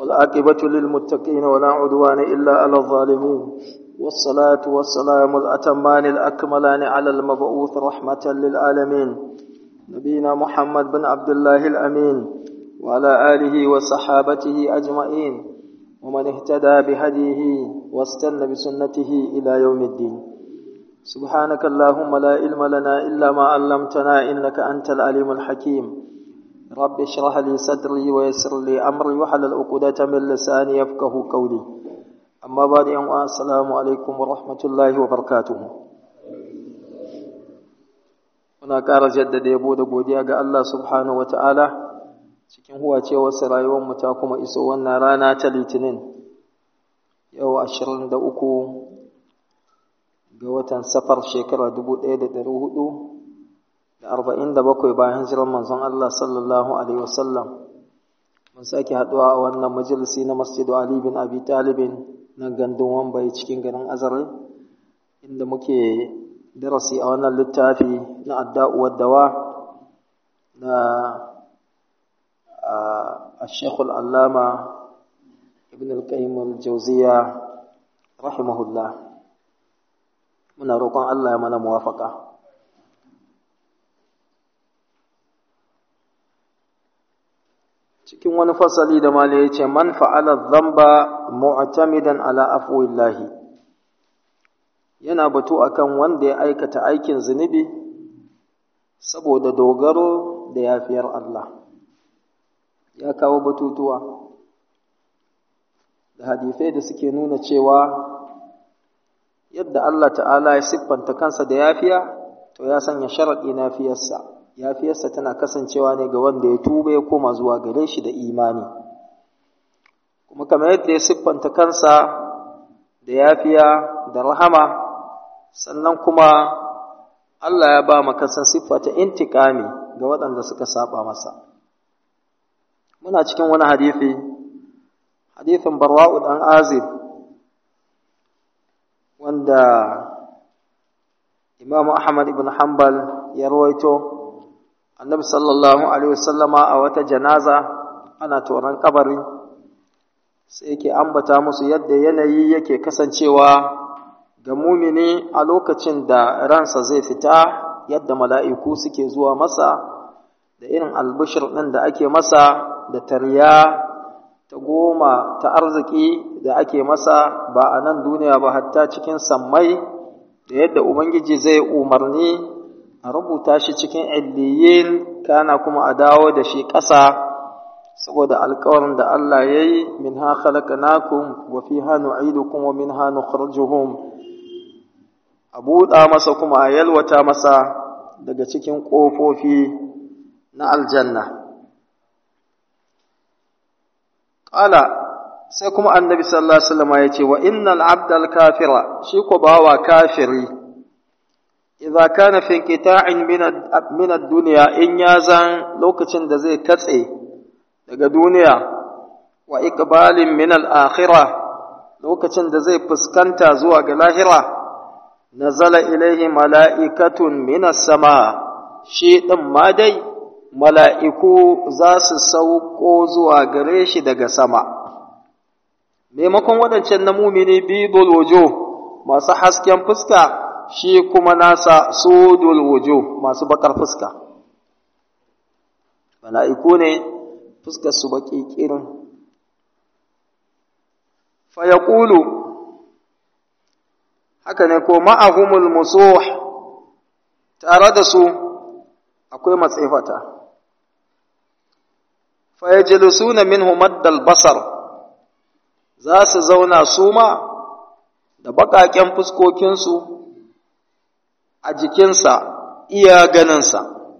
والعاقبة للمتقين ولا عدوان إلا على الظالمين والصلاة والسلام الأتمان الأكملان على المبعوث رحمة للعالمين نبينا محمد بن عبد الله الأمين وعلى آله وصحابته أجمعين ومن اهتدى بهديه واستنى بسنته إلى يوم الدين سبحانك اللهم لا علم لنا إلا ما علمتنا إنك أنت العليم الحكيم رب اشرح لي صدري ويسر لي أمري وحلل عقدة من لساني يفقه قولي أما بعد يوم السلام عليكم ورحمة الله وبركاته muna ƙara jaddada yabo da godiya ga Allah subhanahu wata'ala cikin huwacewarsa rayuwarmu ta kuma iso wannan rana ta litinin yau ashirin da uku ga watan safar shekara dubu ɗaya da ɗari hudu da arba'in da bakwai bayan hijirar manzon Allah sallallahu alaihi wasallam mun sake haɗuwa a wannan majalisi na masjidu Ali bin Abi Talibin na gandun Wambai cikin garin Azare inda muke darasi a wannan littafi na adda'uwar dawa na الشيخ العلامة ابن القيم الجوزية رحمه الله muna roƙon Allah ya mana muwafaka cikin wani fasali da mala ya ce man fa'ala zamba mu'tamidan ala afwillahi yana batu akan wanda ya aikata aikin zunubi saboda dogaro da yafiyar Allah ya kawo batutuwa da hadisai da suke nuna cewa yadda Allah ta'ala ya siffanta kansa da yafiya to ya sanya sharaɗi na fiyarsa yafiyarsa tana kasancewa ne ga wanda ya tuba ya koma zuwa gare shi da imani kuma kamar yadda ya siffanta kansa da yafiya da rahama sannan kuma Allah ya ba makasan siffa ta intikami ga waɗanda suka saba masa muna cikin wani hadithi hadithin barwa'u dan azib wanda imamu ahmad ibn hanbal ya rawaito annabi sallallahu alaihi wasallama a wata janaza ana toron kabari sai yake ambata musu yadda yanayi yake kasancewa ga mumini a lokacin da ransa zai fita yadda mala'iku suke zuwa masa da irin albishir ɗin da ake masa da tarya ta goma ta arziki da ake masa ba a nan duniya ba hatta cikin sammai da yadda Ubangiji zai umarni a rubuta shi cikin illiyin kana kuma a dawo da shi ƙasa saboda alkawarin da Allah ya yi min ha khalaqnakum wa fiha nu'idukum wa minha nukhrijuhum a buɗa masa kuma a yalwata masa daga cikin ƙofofi na aljanna Ƙala sai kuma annabi sallallahu Alaihi wasallam ya ce wa innal abdal kafira shi ko bawa kafiri idza kana fi qita'in min ad-dunya in ya zan lokacin da zai katse daga duniya wa iqbalin min al-akhirah lokacin da zai fuskanta zuwa ga lahira nazala ilaihi mala'ikatun min as-sama shi din ma dai mala'iku za su sauko zuwa gare shi daga sama. Maimakon waɗancan na mumini bidul wujo masu hasken fuska, shi kuma nasa sudul wujo masu bakar fuska. Mala'iku ne fuskar su baƙi ƙirin. Fayakulu, haka ne ko ma'ahumul musuh tare da su akwai matsefata. fayajlisuna minhu maddal basar za su zauna su ma da baƙaƙen fuskokinsu a jikinsa iya ganinsa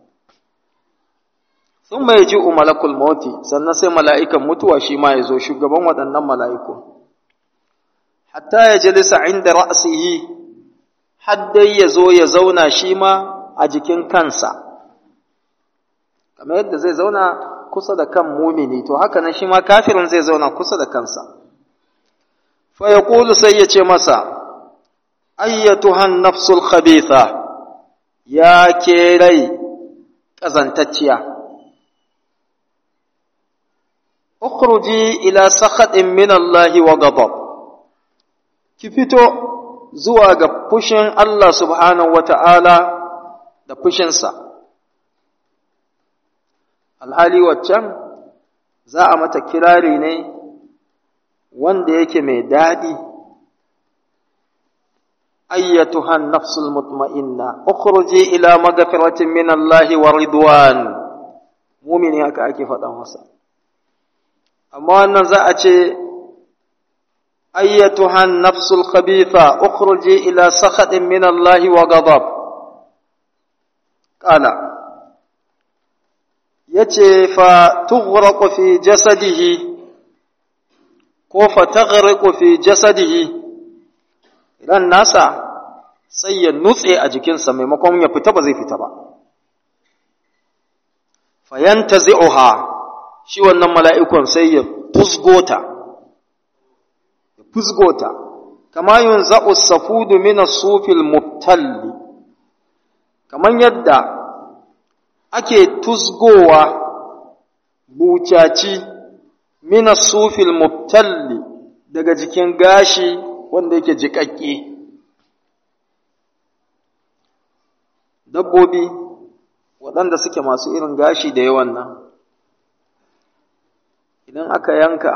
sun mai ji malakul mauti sannan sai mala'ikan mutuwa shi ma ya zo shugaban waɗannan mala'iku hatta ya jalisa inda ra'asihi haddai ya zo ya zauna shi ma a jikin kansa kamar yadda zai zauna kusa da kan mumini to haka nan shi ma kafirin zai zauna kusa da kansa fa yaqulu sai ya ce masa ayyatuhan nafsul khabitha ya ke rai kazantacciya ukhruji ila sakhatin min Allah wa ghadab ki fito zuwa ga fushin Allah subhanahu wata'ala da fushinsa alhali waccan za a mata kirari ne wanda yake mai daɗi أيتها النفس المطمئنة اخرجي إلى مغفرة من الله ورضوان مؤمن haka ake faɗa masa amma wannan za a ce أيتها النفس الخبيثة اخرجي إلى سخط من الله وغضب قال yace fa tughraqu fi jasadihi ko fa taghriqu fi jasadihi ran nasa sai ya nutse a jikinsa maimakon ya fita ba zai fita ba fayanta zai'uha shi wannan mala'ikon sai ya fusgota ya fusgota kama yin za'us safudu mina sufil mubtalli kamar yadda ake tusgowa bucaci mina sufil mubtalli daga jikin gashi wanda yake jiƙaƙƙe dabbobi waɗanda suke masu irin gashi da yawan nan idan aka yanka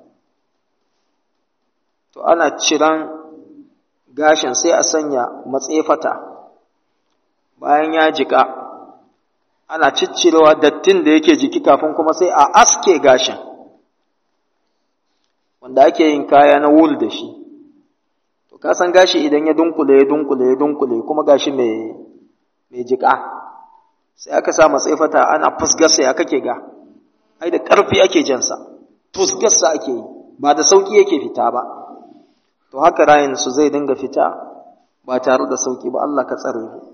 to ana ciran gashin sai a sanya matsefata bayan ya jiƙa ana ciccirewa dattin da yake jiki kafin kuma sai a aske gashin wanda ake yin kaya na wul da shi to ka san gashi idan ya dunkule ya dunkule ya dunkule kuma gashi mai mai jika sai aka sa matsaifata ana fusgarsa ya kake ga ai da ƙarfi ake jansa fusgarsa ake yi ba da sauƙi yake fita ba to haka rayin su zai dinga fita ba tare da sauƙi ba Allah ka tsare mu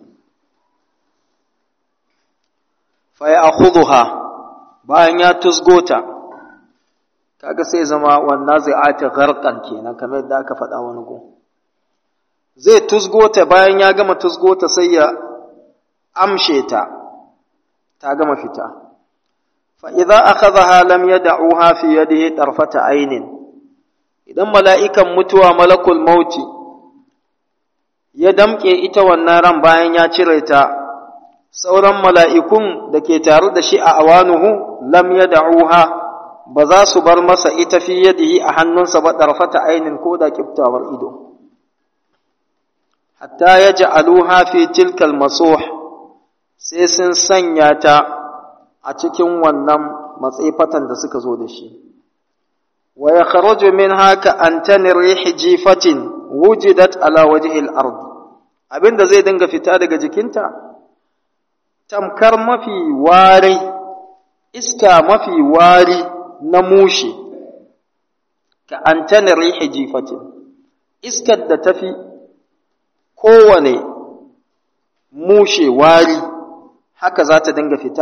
fa ya akhudha bayan ya tusgota kaga sai zama wannan zai ata gharqan kenan kamar yadda aka faɗa wani gun zai tusgota bayan ya gama tusgota sai ya amshe ta ta gama fita fa idza akhadhaha lam yad'uha fi yadihi tarfata aynin idan mala'ikan mutuwa malakul mauti ya damke ita wannan ran bayan ya cire ta sauran mala'ikun da ke tare da shi a awanuhu lam yad'uha ba za su bar masa ita fi yadihi a hannunsa ba tarfata aynin ko da kiftawar ido hatta yaj'aluha fi tilkal masuh sai sun sanya ta a cikin wannan matsifatan da suka zo da shi wa ya kharuju min haka antani rihi jifatin wujidat ala wajhil ard abinda zai dinga fita daga jikinta tamkar mafi wari iska mafi wari na mushi ka antani rihi jifatin iskar da tafi kowane mushe wari haka za ta dinga fita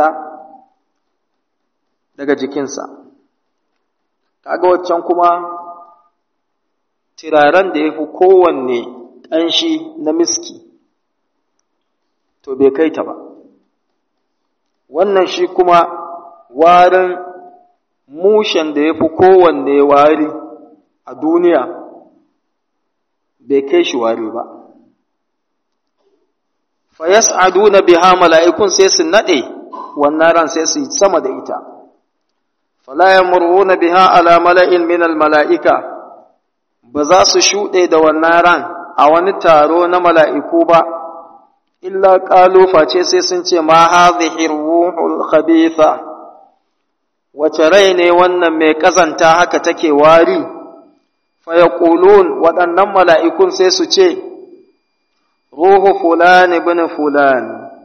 daga jikinsa kaga waccan kuma turaren da ya fi kowanne ƙanshi na miski to bai kai ta ba wannan shi kuma warin mushen da ya fi kowanne wari a duniya bai kai shi wari ba fa yas'aduna biha mala'ikun sai su nade wannan ran sai su sama da ita fala yamuruna biha ala mala'in min al mala'ika ba za su shuɗe da wannan ran a wani taro na mala'iku ba illa qalu face sai sun ce ma hadhihi ruhul khabitha wace rai ne wannan mai kazanta haka take wari fa yaqulun waɗannan mala'ikun sai su ce ruhu fulan ibn fulan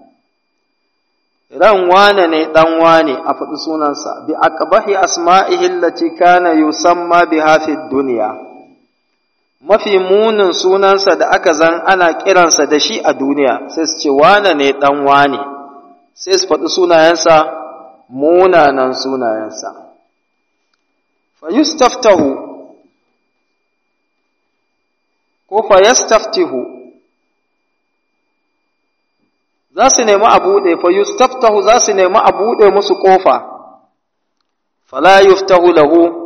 ran wane ne dan wane a faɗi sunansa bi aqbahi asma'ihi allati kana yusamma biha fi dunya mafi munin sunansa da aka zan ana kiransa da shi a duniya sai su ce wane ne dan wane sai su faɗi sunayensa munanan sunayensa fa yustaftahu ko fa yastaftihu za su nemi a buɗe fa yustaftahu za su nemi a buɗe musu ƙofa fala yuftahu lahu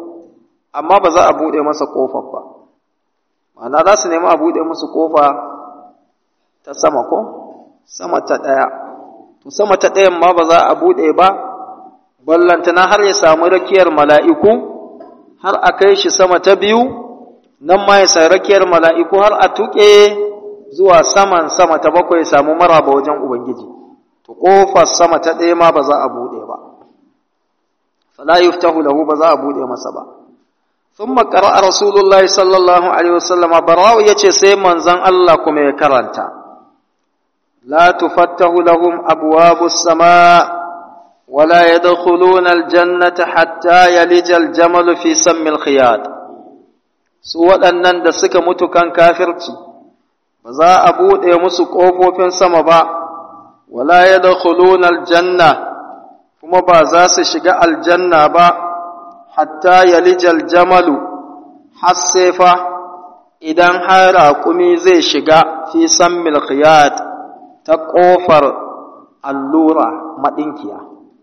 amma ba za a buɗe masa ƙofar ba ma'ana za su nemi a buɗe musu ƙofa ta sama ko sama ta ɗaya to sama ta ɗayan ma ba za a buɗe ba ballantana har ya samu rakiyar mala'iku har a kai shi sama ta biyu nan ma ya sa rakiyar mala'iku har a tuƙe zuwa saman sama ta bakwai samu maraba wajen Ubangiji, to ƙofar sama ta ɗaya ma ba za a buɗe ba, fala yuftahu lahu ba za a buɗe masa ba. Sun makara a Rasulullah sallallahu Alaihi wasallama barawo ya ce sai manzan Allah kuma ya karanta, La tufattahu lahum abuwabu sama wala ya aljannata hatta yalijal jamalu fi sammil khiyat. Su waɗannan da suka mutu kan kafirci, ba za a buɗe musu ƙofofin sama ba, wala ya da aljanna, kuma ba za su shiga aljanna ba, hatta yalijal jamalu, hassefa idan har raƙumi zai shiga fi san milkiyat ta ƙofar allura maɗinkiya.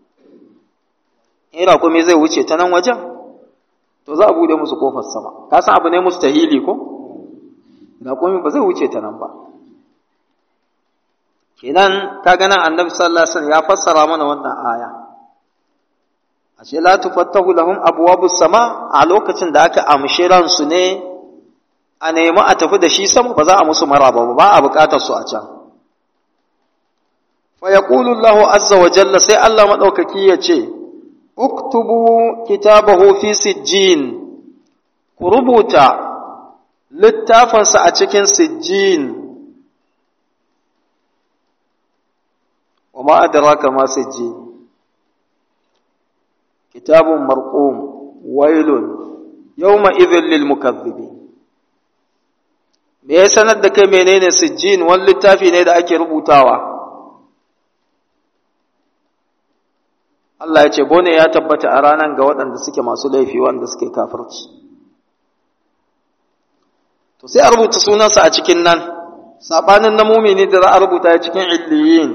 In raƙumi zai wuce ta nan wajen, to za a buɗe musu ƙofar sama, ka san abu ne musu tahili ko? raƙumi ba zai wuce ta nan ba kenan ka ganin annabi sallallahu alaihi wasallam ya fassara mana wannan aya ashe la tufattahu lahum abwabus sama a lokacin da aka amshi ransu ne a nemi a tafi da shi sama ba za a musu maraba ba ba a buƙatar su a can fa yaqulu Allahu azza wa jalla sai Allah madaukaki ya ce uktubu kitabahu fi sijjin ku rubuta littafinsa a cikin sijjin wa ma'adaraka ma sijjin kitabun marqum wailun yawma idhil lil mukaththibin me ya sanar da kai menene sijjin wani littafi ne da ake rubutawa Allah ya ce bone ya tabbata a ranar ga waɗanda suke masu laifi wanda suke kafirci to sai a rubuta sunansa a cikin nan sabanin na mumini da za a rubuta ya cikin illiyin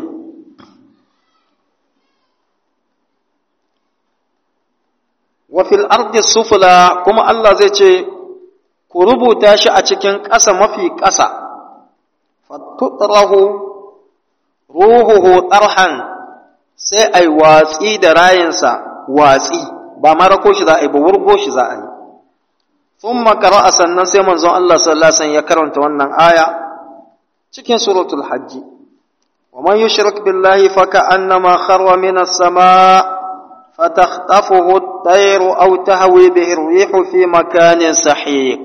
wa fil ardi sufla kuma Allah zai ce ku rubuta shi a cikin ƙasa mafi ƙasa fatutrahu ruhuhu tarhan sai ai watsi da rayinsa watsi ba marako shi za a yi ba wurgo shi za a yi ثم قرأ sannan sai manzon Allah sallallahu alaihi wasallam ya karanta wannan aya cikin suratul hajj wa man yushrik billahi faka'annama kharra minas samaa fatakhtafuhu at-tayru aw tahwi bihi ar-rihu fi makanin sahiq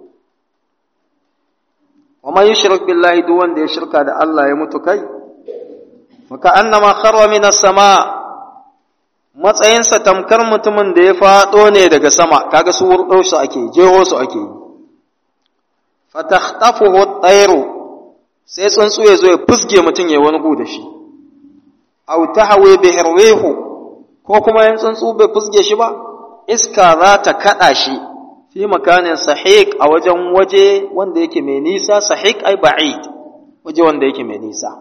wa man yushrik billahi duk wanda ya shirka da Allah ya mutu kai faka'annama kharra minas samaa matsayinsa tamkar mutumin da ya faɗo ne daga sama kaga su wurɗo su ake jeho su ake yi fatakhtafuhu at-tayru sai tsuntsu ya zo ya fusge mutum ya wani gu da shi aw tahwi bihi rihu ko kuma yan tsuntsu bai fusge shi ba iska za ta kada shi fi makanin sahiq a wajen waje wanda yake mai nisa sahiq ai ba'id waje wanda yake mai nisa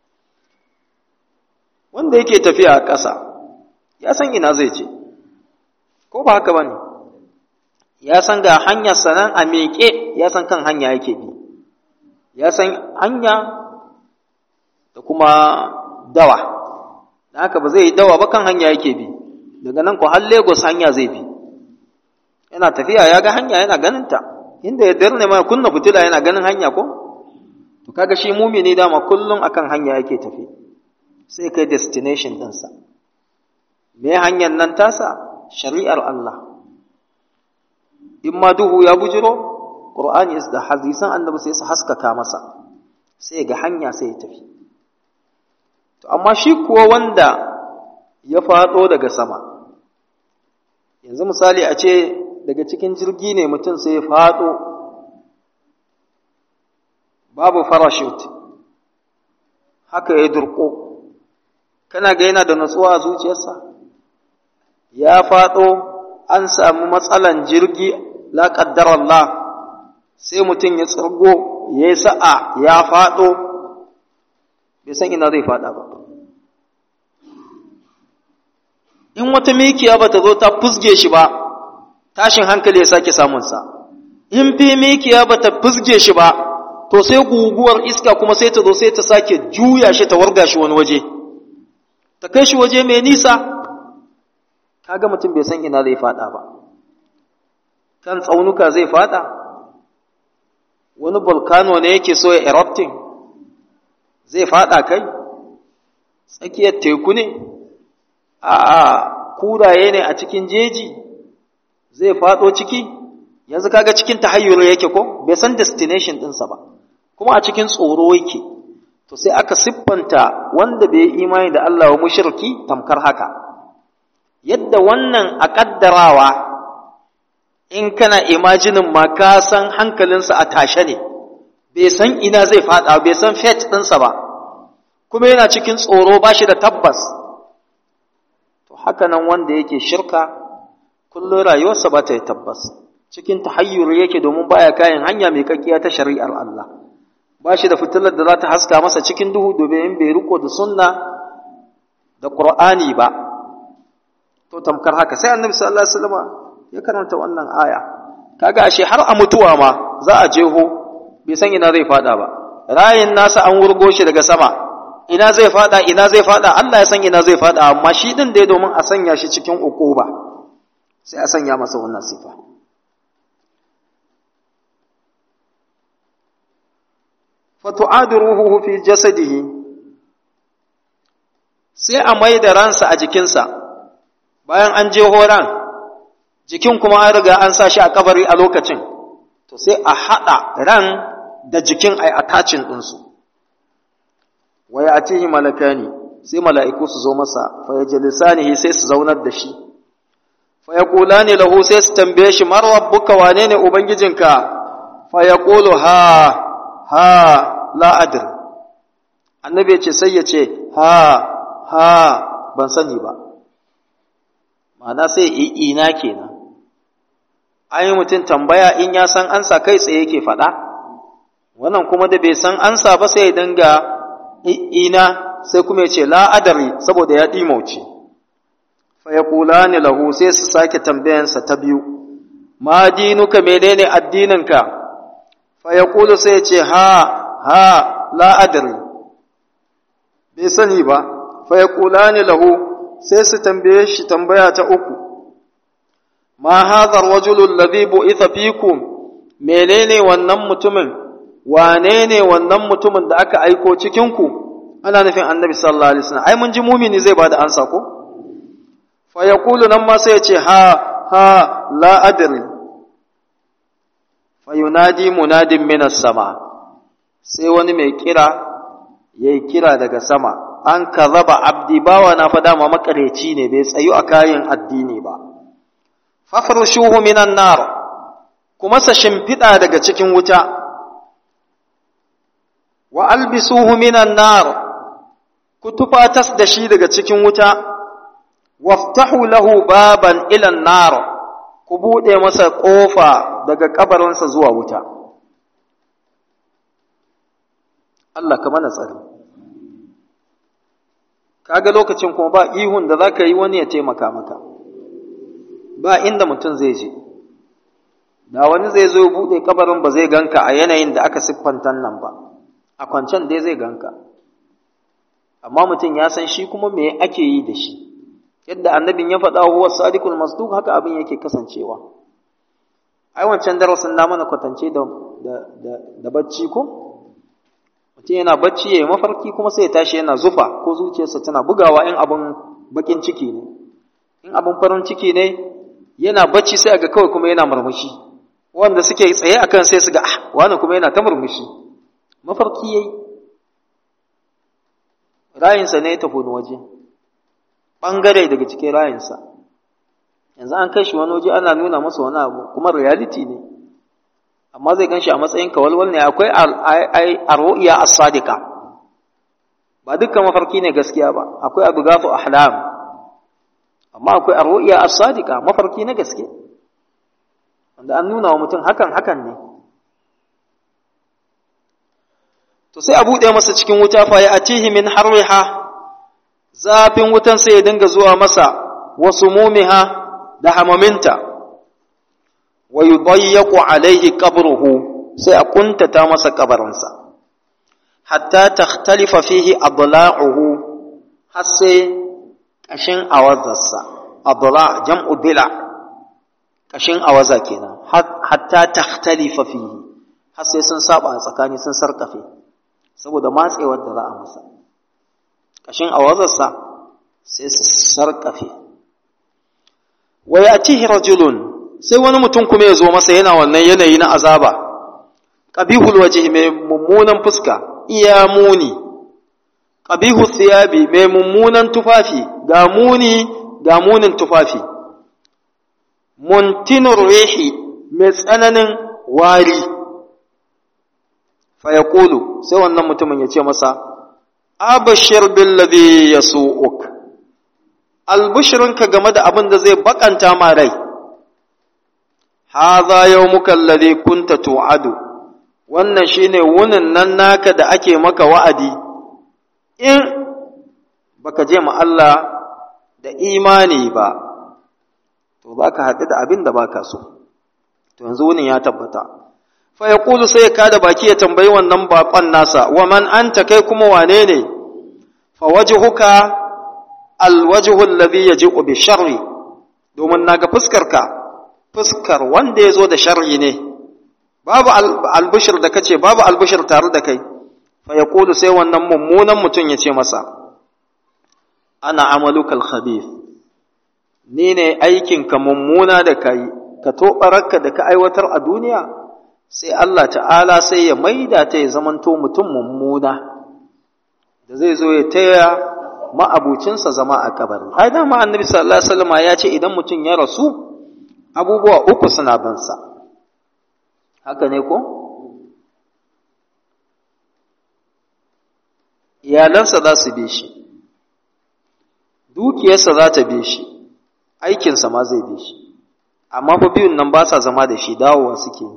wanda yake tafiya a ƙasa ya san ina zai je ko ba haka bane ya san ga hanyar sanan a miƙe ya san kan hanya yake bi ya san hanya da kuma dawa da haka ba zai yi dawa ba kan hanya yake bi daga nan ko har Lagos hanya zai bi yana tafiya ya ga hanya yana ganin ta inda ya darne ma kunna fitila yana ganin hanya ko to kaga shi mumini dama kullum akan hanya yake tafi sai kai destination ɗinsa. Me hanyar nan tasa? Shari'ar Allah. In ma duhu ya bujiro, Ƙur'ani da hadisan annabi sai su haskaka masa, sai ga hanya sai ya tafi. To, amma shi kuwa wanda ya faɗo daga sama, yanzu misali a ce daga cikin jirgi ne mutum sai ya faɗo, babu parachute, haka ya durƙo. kana ga yana da natsuwa a zuciyarsa ya faɗo an samu matsalan jirgi la Allah sai mutum ya tsirgo ya yi sa'a ya faɗo bai san ina zai faɗa ba in wata mikiya ba ta zo ta fusge shi ba tashin hankali ya sake samunsa in fi mikiya ba ta fizge shi ba to sai guguwar iska kuma sai ta zo sai ta sake juya shi ta warga shi wani waje ta kai shi waje mai nisa kaga mutum bai san ina zai fada ba kan tsaunuka zai fada wani volcano ne yake so ya erupting zai fada kai tsakiyar teku ne a kuraye ne a cikin jeji zai fado ciki yanzu kaga cikin tahayyur yake ko bai san destination ɗinsa ba kuma a cikin tsoro yake to sai aka siffanta wanda bai imani da Allah wa mushriki tamkar haka yadda wannan a kaddarawa in kana imajinin ma ka san hankalinsa a tashe ne bai san ina zai fada bai san fate ɗinsa ba kuma yana cikin tsoro ba shi da tabbas to haka nan wanda yake shirka kullum rayuwarsa ba ta yi tabbas cikin tahayyur yake domin baya kayan hanya mai kakkiya ta shari'ar Allah ba shi da fitilar da za ta haska masa cikin duhu domin bai riko da sunna da qur'ani ba to tamkar haka sai annabi sallallahu alaihi wasallam ya karanta wannan aya kaga ashe har a mutuwa ma za a jeho bai san ina zai fada ba rayin nasa an wurgo shi daga sama ina zai fada ina zai fada Allah ya san ina zai fada amma shi din dai domin a sanya shi cikin ukuba sai a sanya masa wannan sifa fatu'adu ruhuhu fi jasadihi sai a mai da ransa a jikinsa bayan an je horan jikin kuma an riga an sa shi a kabari a lokacin to sai a haɗa ran da jikin ai attachin ɗinsu wa ya atihi malakani sai mala'iku su zo masa fa yajlisanihi sai su zaunar da shi fa yaqulani lahu sai su tambaye shi mar rabbuka wane ne ubangijinka fa yaqulu ha ha la adri annabi ya ce sai ya ce ha ha ban sani ba ma'ana sai ina kenan ai mutum tambaya in ya san ansa kai tsaye yake faɗa wannan kuma da bai san ansa ba sai ya dinga ina sai kuma ya ce la adari saboda ya ɗimauce fa ya kula ni lahu sai su sake tambayansa ta biyu ma dinuka menene addininka fa ya kula sai ya ce ha ha la adari bai sani ba fa ya kula ni lahu sai su tambaye shi tambaya ta uku ma hadha ar-rajulu alladhi bu'itha fikum menene wannan mutumin wane ne wannan mutumin da aka aiko cikin ku ana nufin annabi sallallahu alaihi wasallam ai mun ji mumini zai bada ansa ko fa yaqulu nan ma sai ya ce ha ha la adri fa yunadi munadin minas sama sai wani mai kira yayi kira daga sama an kazaba abdi bawa na fada ma makareci ne bai tsayu a kayan addini ba fafarshuhu minan nar kuma sa shimfiɗa daga cikin wuta wa albisuhu minan nar ku tufatas da shi daga cikin wuta waftahu lahu baban ilan nar ku buɗe masa ƙofa daga kabarinsa zuwa wuta Allah ka mana tsari kaga lokacin kuma ba ihun da za ka yi wani ya taimaka maka ba inda mutum zai je da wani zai zo buɗe kabarin ba zai ganka a yanayin da aka siffanta nan ba a kwancen dai zai ganka amma mutum ya san shi kuma me ake yi da shi yadda annabin ya faɗa huwa sadiqul masduq haka abin yake kasancewa ai wancan darasin na mana kwatance da da da bacci ko mutum yana bacci yayi mafarki kuma sai ya tashi yana zufa ko zuciyarsa tana bugawa in abin bakin ciki ne in abin farin ciki ne yana bacci sai ga kawai kuma yana murmushi wanda suke tsaye akan sai su ga ah wani kuma yana ta murmushi mafarki yayi rayinsa ne ya tafi wani waje bangare daga cikin rayinsa yanzu an kai shi wani waje ana nuna masa wani abu kuma reality ne amma zai gan shi a matsayin kawalwal ne akwai arru'iya as-sadiqa ba dukkan mafarki ne gaskiya ba akwai abu gafu ahlam amma akwai arru'iya as-sadiqa mafarki na gaske wanda an nuna wa mutum hakan hakan ne to sai a buɗe masa cikin wuta fa ya atihi min harriha zafin wutan sai ya dinga zuwa masa wasu mumiha da hamaminta wa yudayyaqu alaihi qabruhu sai a kuntata masa kabarinsa hatta takhtalifa fihi adla'uhu har sai kashin awazarsa adla jam'u dila kashin awaza kenan hatta takhtalifa fihi har sai sun saba a tsakani sun sarkafe saboda matsewar da za a masa kashin awazarsa sai su sarkafe wa yatihi rajulun sai wani mutum kuma ya zo masa yana wannan yanayi na azaba qabihul wajhi mai mummunan fuska iya muni qabihu thiyabi mai mummunan tufafi ga muni ga munin tufafi muntinur rihi mai tsananin wari fa yaqulu sai wannan mutumin ya ce masa abashir billadhi yasu'uk albushirinka game da abin da zai bakanta ma rai hadha yawmuka alladhi kunta tu'adu wannan shine wunin nan naka da ake maka wa'adi in baka je ma Allah da imani ba to baka haɗu da abin da baka so to yanzu wunin ya tabbata fa yaqulu sai ka da baki ya tambayi wannan bakon nasa wa man anta kai kuma wane ne fa wajhuka alwajhu alladhi yaji'u bi sharri domin naga fuskarka fuskar wanda ya zo da sharri ne babu albishir da kace babu albishir tare da kai fa yaqulu sai wannan mummunan mutum ya ce masa ana amalukal khabith ni ne aikinka mummuna da kai ka tobararka da ka aiwatar a duniya sai Allah ta'ala sai ya maida ta ya zamanto mutum mummuna da zai zo ya taya ma'abucinsa zama a kabari ai dama annabi sallallahu alaihi wasallam ya ce idan mutum ya rasu abubuwa uku suna bansa haka ne ko iyalansa za su bi shi dukiyarsa za ta bi shi aikinsa ma zai bi shi amma fa biyun nan ba sa zama da shi dawowa suke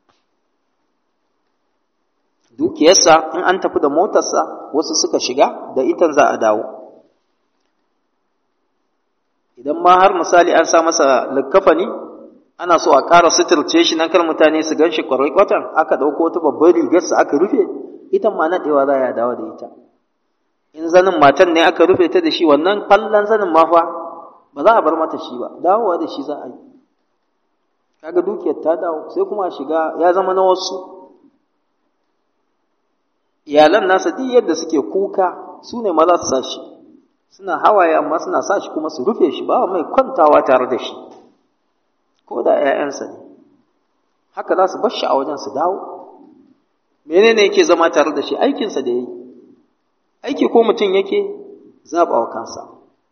dukiyarsa in an tafi da motarsa wasu suka shiga da itan za a dawo idan ma har misali an sa masa likkafani ana so a ƙara suturce shi nan kar mutane su gan shi kwarai kwatan aka ɗauko wata babbar rigarsa aka rufe ita ma naɗewa za a dawo da ita in zanin matan ne aka rufe ta da shi wannan fallon zanin ma fa ba za a bar mata shi ba dawowa da shi za a yi kaga dukiyar ta dawo sai kuma shiga ya zama na wasu iyalan nasa duk yadda suke kuka su ne maza su sa shi suna hawaye amma suna sa shi kuma su rufe shi ba mai kwantawa tare da shi ko da ‘ya'yansa ne haka za su bar shi a wajen su dawo menene yake zama tare da shi aikinsa da ya yi aiki ko mutum yake zaɓa wa kansa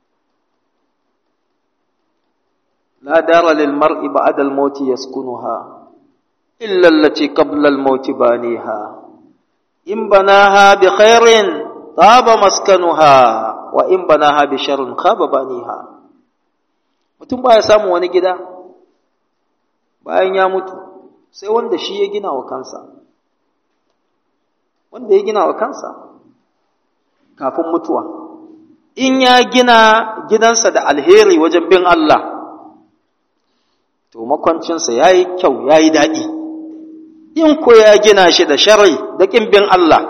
la dara lil mar'i ba'da al maut yaskunuha illa allati qabla al maut baniha in banaha bi khairin taba maskanuha wa in banaha bi sharrin khaba baniha mutum baya samu wani gida bayan ya mutu sai wanda shi ya gina wa kansa wanda ya gina wa kansa kafin mutuwa in ya gina gidansa da alheri wajen bin Allah to makwancinsa ya yi kyau ya yi daɗi in ko ya gina shi da shari da ƙin bin Allah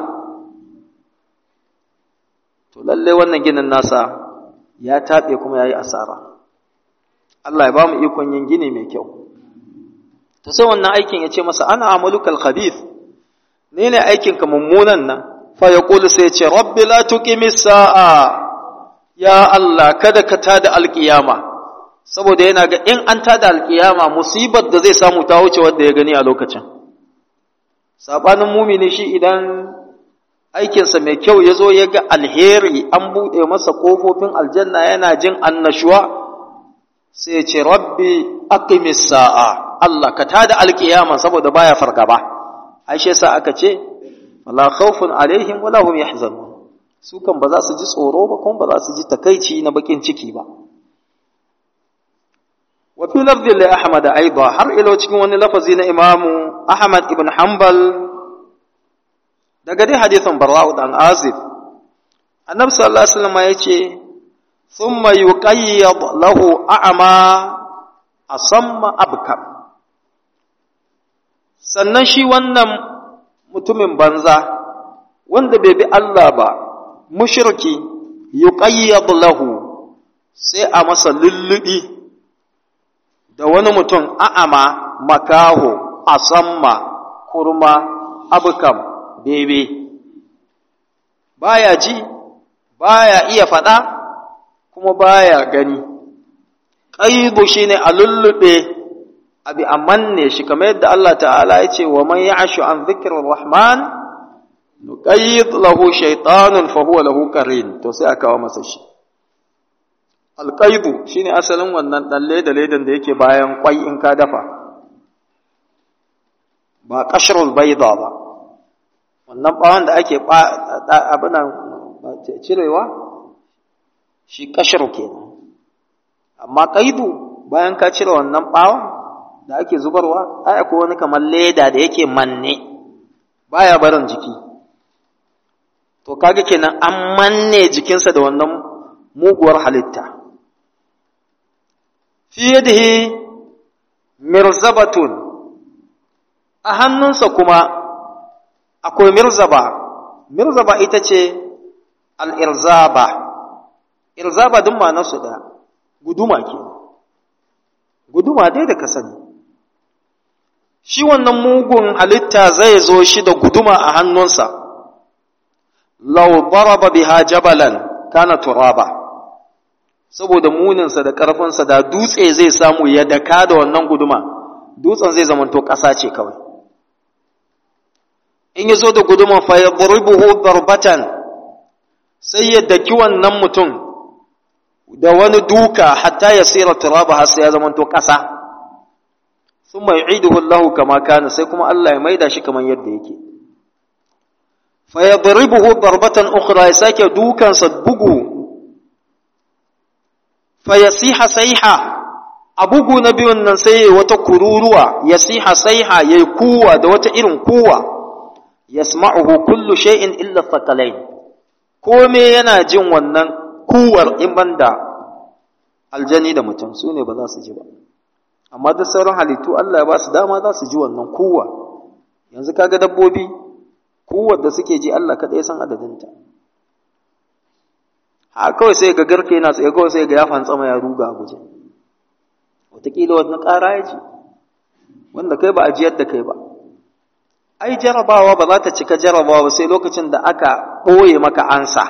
to lallai wannan ginin nasa ya taɓe kuma ya yi asara Allah ya ba mu ikon yin gini mai kyau to sai wannan aikin ya ce masa ana amalukal khabith ne ne aikinka mummunan nan fa ya ƙulu sai ce rabbi la tuqimi sa'a ya Allah kada ka tada alƙiyama saboda yana ga in an tada alƙiyama musibar da zai samu ta wuce wanda ya gani a lokacin sabanin mumini shi idan aikinsa mai kyau ya zo ya ga alheri an buɗe masa ƙofofin aljanna yana jin annashuwa sai ya ce rabbi aqimis sa'a Allah ka tada alƙiyama saboda baya fargaba aishe sa aka ce wala khawfun alaihim wala hum yahzanun su kan ba za su ji tsoro ba kuma ba za su ji takaici na bakin ciki ba wa fi lafzi li ahmad aidan har ilo cikin wani lafazi na imamu ahmad ibn hanbal daga dai hadisin barra'u dan azib annabi sallallahu alaihi wasallam yace thumma yuqayyad lahu a'ma asamma abkam sannan shi wannan mutumin banza wanda bai bi Allah ba mushriki yuqayyad lahu sai a masa lullubi da wani mutum a'ama makaho asamma kurma abukam bebe baya ji baya iya faɗa kuma baya gani ƙaibu shine a lullube abi a manne shi kamar yadda Allah ta'ala ya ce wa man ya'shu an dhikrir rahman nuqayyid lahu shaytanun fa huwa lahu qarin to sai aka kawo masa shi alqaibu shine asalin wannan dan leda ledan da yake bayan kwai in ka dafa ba kashrul bayda ba wannan bawon da ake abinan cirewa shi kashru kenan amma qaibu bayan ka cire wannan bawon da ake zubarwa ai akwai wani kamar leda da yake manne baya barin jiki to kaga kenan an manne jikinsa da wannan muguwar halitta fi yadihi mirzabatun a hannunsa kuma akwai mirzaba mirzaba ita ce al'irzaba irzaba duk ma'anarsu da guduma ke guduma dai da ka sani shi wannan mugun halitta zai zo shi da guduma a hannunsa lau daraba biha jabalan kana turaba saboda muninsa da ƙarfinsa da dutse zai samu ya daka da wannan guduma dutsen zai zamanto ƙasa ce kawai in ya zo da guduman fa ya darbatan sai ya daki wannan mutum da wani duka hatta ya tsira turaba har sai ya zamanto ƙasa sun mai iduhu Allah kama kana sai kuma Allah ya maida shi kamar yadda yake fa ya darbatan ukhra ya sake dukansa bugu fa ya siha saiha a bugu na biyun nan sai ya wata kururuwa ya siha saiha ya yi kuwa da wata irin kuwa yasma'uhu kullu shay'in illa thaqalain kome yana jin wannan kuwar in banda aljani da mutum su ne ba za su ji ba amma duk sauran halittu Allah ya ba su dama za su ji wannan kuwa yanzu kaga dabbobi kuwar da suke ji Allah kaɗai san adadinta ha kawai sai ga garke yana tsaye kawai sai ga ya fantsama ya ruga a guje wataƙila wani ƙara ya ji wanda kai ba a jiyar da kai ba ai jarabawa ba za ta cika jarabawa ba sai lokacin da aka ɓoye maka ansa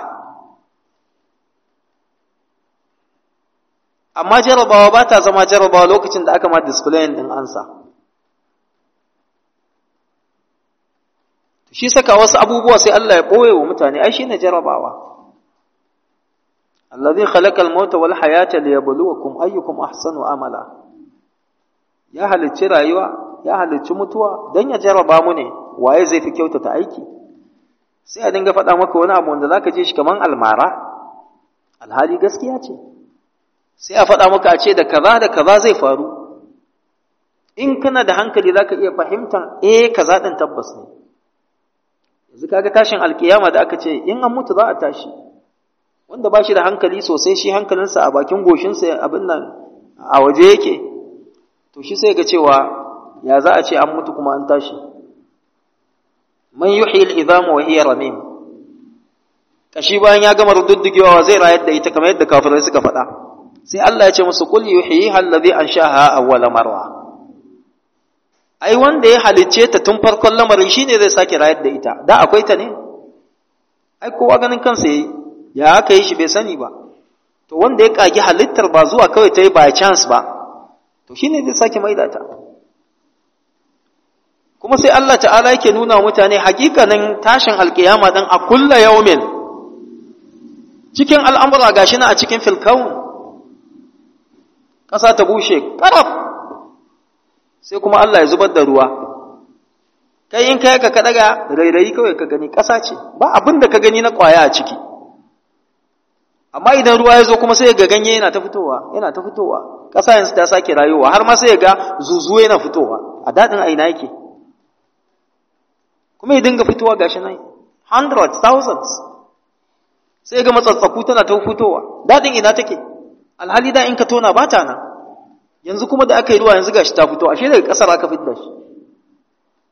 amma jarabawa ba ta zama jarabawa lokacin da aka ma displayin ɗin ansa shi saka wasu abubuwa sai Allah ya ɓoye wa mutane ai shine jarabawa allazi khalaqal mauta wal hayata liyabluwakum ayyukum ahsanu amala ya halicci rayuwa ya halicci mutuwa don ya jaraba mu ne waye zai fi kyautata aiki sai a dinga faɗa maka wani abu wanda za ka je shi kamar almara alhali gaskiya ce sai a faɗa maka a ce da kaza da kaza zai faru in kana da hankali za ka iya fahimtar eh kaza ɗin tabbas ne yanzu kaga tashin alkiyama da aka ce in an mutu za a tashi wanda ba shi da hankali sosai shi hankalinsa a bakin goshinsa abin nan a waje yake to shi sai ga cewa ya za a ce an mutu kuma an tashi man yuhyi al-idhama wa hiya ramim kashi bayan ya gama rududdugewa zai rayar da ita kamar yadda kafirai suka faɗa sai Allah ya ce musu qul yuhyiha alladhi anshaha awwala marra ai wanda ya halicce ta tun farkon lamarin shine zai sake rayar da ita da akwai ta ne ai kowa ganin kansa yayi ya aka yi shi bai sani ba to wanda ya kagi halittar ba zuwa kawai ta yi by chance ba to shine zai sake maida ta kuma sai Allah ta'ala yake nuna wa mutane hakikanin tashin alkiyama din a kulla yaumin cikin al'amura gashi na a cikin filkaun ƙasa ta bushe ƙaraf sai kuma Allah ya zubar da ruwa kai in kai ka kaɗaga rairayi kawai ka gani ƙasa ce ba abin da ka gani na ƙwaya a ciki amma idan ruwa ya zo kuma sai ga ganye yana ta fitowa yana ta fitowa ƙasa yanzu ta sake rayuwa har ma sai ga zuzuwa yana fitowa a daɗin aina yake kuma ya dinga fitowa gashi nan hundreds thousands sai ga matsatsaku tana ta fitowa daɗin ina take alhali da in ka tona ba ta nan yanzu kuma da aka yi ruwa yanzu gashi ta fito ashe daga ƙasar aka fitar shi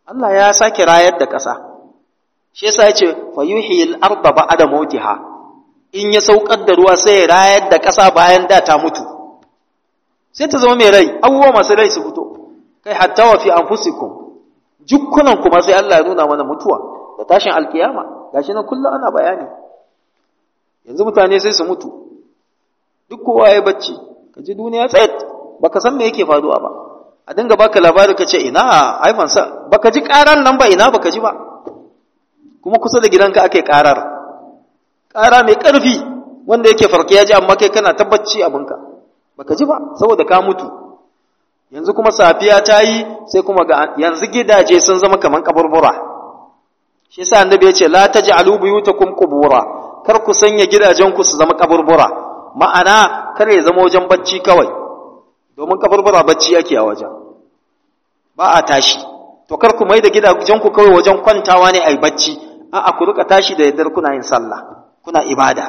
Allah ya sake rayar da ƙasa shi yasa yace fa yuhyil arda ba'da mautiha in ya saukar da ruwa sai ya rayar da ƙasa bayan da ta mutu sai ta zama mai rai abubuwa masu rai su fito kai hatta wa fi anfusikum jukkunan kuma sai Allah ya nuna mana mutuwa da tashin alkiyama gashi nan kullum ana bayani yanzu mutane sai su mutu duk kowa ya bacci ka ji duniya tsayat baka san me yake faruwa ba a dinga baka labari ka ce ina haifan sa baka ji karar nan ba ina baka ji ba kuma kusa da gidanka ake karar kara mai karfi wanda yake farke ya ji amma kai kana tabbaci abinka baka ji ba saboda ka mutu yanzu kuma safiya ta yi sai kuma ga yanzu gidaje sun zama kaman kaburbura shi yasa annabi ya ce la taj'alu buyutakum qubura kar ku sanya gidajenku su zama kaburbura ma'ana kar ya zama wajen bacci kawai domin kaburbura bacci yake a wajen ba a tashi to kar ku mai da gidajenku kawai wajen kwantawa ne ai bacci a'a ku rika tashi da yaddar kuna yin sallah kuna ibada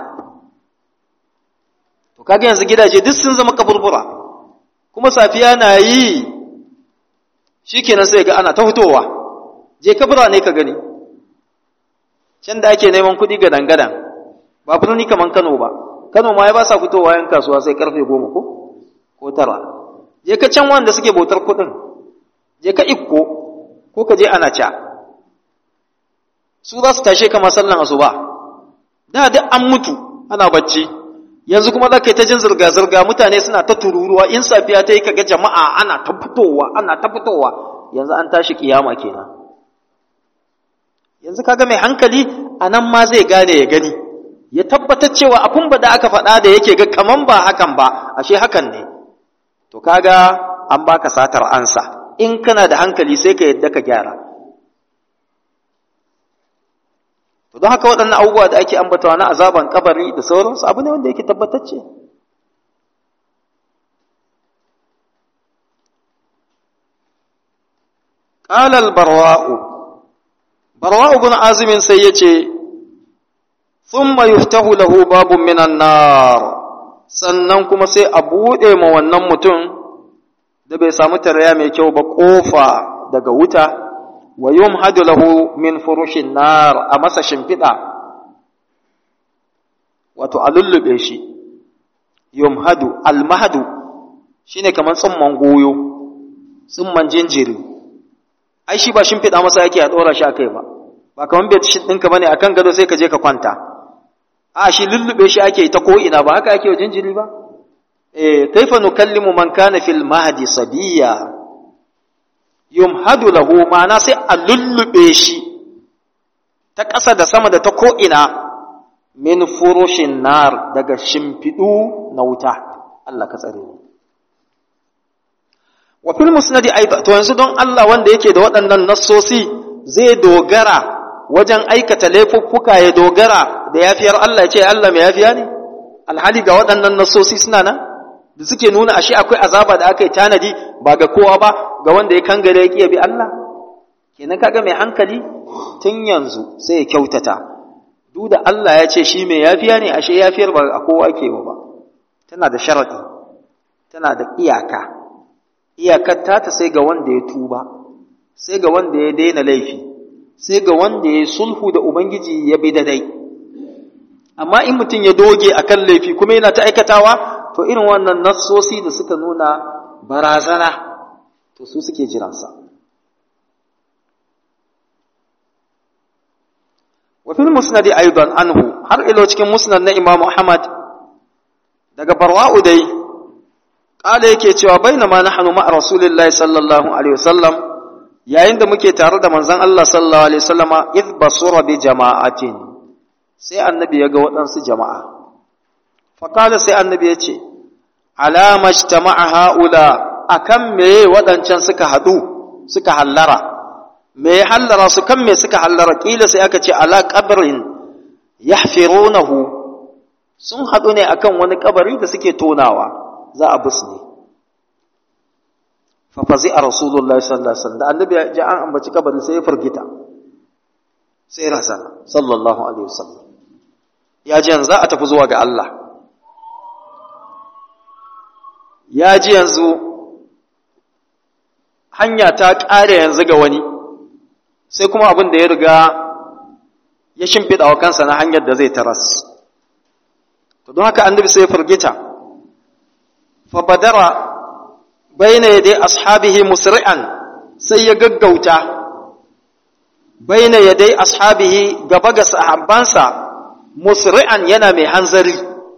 to kaga yanzu gidaje duk sun zama kaburbura kuma safiya na yi shikenan sai ga ana ta fitowa je kabura ne ka gani can da ake neman kuɗi ga dangadan ba birni kaman Kano ba Kano ma ya ba sa fitowa yan kasuwa sai karfe goma ko ko tara je ka can wanda suke bautar kuɗin je ka ikko ko ka je ana ca su za su tashe kama sallan asuba da duk an mutu ana bacci yanzu kuma za ka yi ta jin zirga-zirga mutane suna ta tururuwa in safiya ta yi kaga jama'a ana ta fitowa ana ta fitowa yanzu an tashi kiyama kenan yanzu kaga mai hankali a nan ma zai gane ya gani ya tabbatar cewa abun ba da aka faɗa da yake ga kaman ba hakan ba ashe hakan ne to kaga an baka satar ansa in kana da hankali sai ka yadda ka gyara to don haka waɗannan abubuwa da ake ambatawa na azaban kabari da sauransu abu ne wanda yake tabbatacce قال البرواء براء بن عازم سيئة ثم يفتح له باب من النار sannan kuma sai a buɗe ma wannan mutum da bai samu tarayya mai kyau ba ƙofa daga wuta wa yumhadu lahu min furushin nar a masa shimfiɗa wato a lullube shi yumhadu almahadu shine kamar tsumman goyo tsumman jinjiri ai shi ba shimfiɗa masa yake a ɗora shi a kai ba ba kamar bai shi ɗinka bane akan gado sai ka je ka kwanta a shi lullube shi ake ta ko'ina ba haka ake wa jinjiri ba eh kaifa nukallimu man kana fil mahdi sabiya yumhadu lahu ma'ana sai a lullube shi ta ƙasa da sama da ta ko'ina min furushin nar daga shimfiɗu na wuta Allah ka tsare mu wa fil musnadi aidan to yanzu don Allah wanda yake da waɗannan nassosi zai dogara wajen aikata laifuffuka ya dogara da yafiyar Allah ya ce Allah mai yafiya ne alhali ga waɗannan nassosi suna nan da suke nuna ashe akwai azaba da aka yi tanadi ba ga kowa ba ga wanda ya kangare ya kiyaye bi Allah kenan kaga mai hankali tun yanzu sai ya kyautata duk da Allah ya ce shi mai yafiya ne ashe yafiyar ba a kowa ke ba tana da sharadi tana da iyaka iyakar ta sai ga wanda ya tuba sai ga wanda ya daina laifi sai ga wanda ya sulhu da ubangiji ya bi dai. amma in mutum ya doge akan laifi kuma yana ta aikatawa to irin wannan nassosi da suka nuna barazana to su suke jiransa wa fil musnad aidan anhu har ilo cikin musnad na imam ahmad daga barwa'u dai kala yake cewa bainama nahnu ma'a rasulillahi sallallahu alaihi wasallam yayin da muke tare da manzon Allah sallallahu alaihi wasallama id basura bi jama'atin sai annabi ya ga waɗansu jama'a fa kala sai annabi ya ce alama ijtama'a haula akan me waɗancan suka haɗu suka hallara me ya hallara su kan me suka hallara kila sai aka ce ala qabrin yahfirunahu sun haɗu ne akan wani kabari da suke tonawa za a busne fa fazi a rasulullahi sallallahu alaihi wasallam da annabi ya ji an ambaci kabari sai ya firgita sai razana sallallahu alaihi wasallam ya ji yanzu za a tafi zuwa ga Allah ya ji yanzu hanya ta ƙare yanzu ga wani sai kuma abin da ya riga ya shimfiɗa wa kansa na hanyar da zai taras to don haka annabi sai ya firgita fa badara baina yadai ashabihi musri'an sai ya gaggauta baina yadai ashabihi gaba ga sahabbansa musri'an yana mai hanzari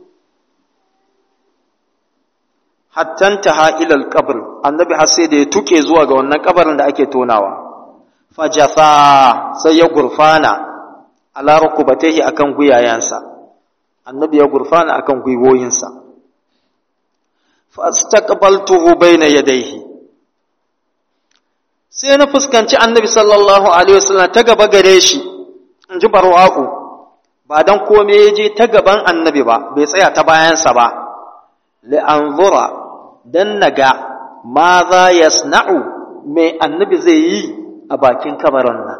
hattan taha ila alqabr annabi har sai da ya tuke zuwa ga wannan kabarin da ake tonawa fajafa sai ya gurfana ala rukubatehi akan guyayensa annabi ya gurfana akan gwiwoyinsa fastaqbaltuhu bayna yadayhi sai na fuskanci annabi sallallahu alaihi wasallam ta gaba gare shi in ji barwa'u ba dan kome ya je ta gaban annabi ba bai tsaya ta bayansa ba li anzura dan naga ma za yasna'u me annabi zai yi a bakin kabarin nan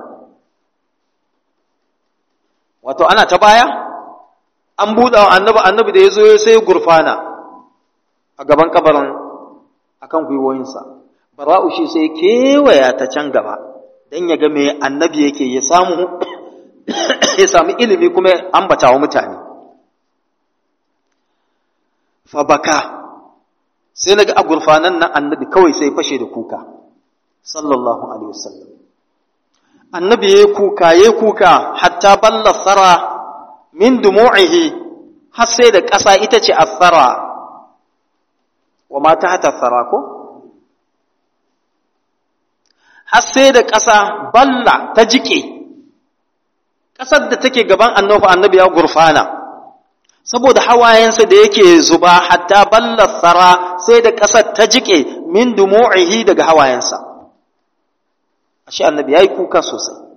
wato ana ta baya an buɗe wa annabi annabi da ya zo sai gurfana a gaban kabarin akan gwiwoyinsa bara'u shi sai kewaya ta can gaba don ya ga me annabi yake ya samu ya samu ilimi kuma ambata wa mutane fabaka sai na ga a gurfanan nan annabi kawai sai fashe da kuka sallallahu alaihi wasallam annabi ya kuka ya kuka hatta balla tsara min dumu'ihi har sai da ƙasa ita ce athara wa ma ta hata tsara ko har sai da ƙasa balla ta jike ƙasar da take gaban annabi annabi ya gurfana saboda hawayensa da yake zuba hatta balla tsara sai da ƙasar ta jike min dumu'ihi daga hawayensa ashe annabi yayi kuka sosai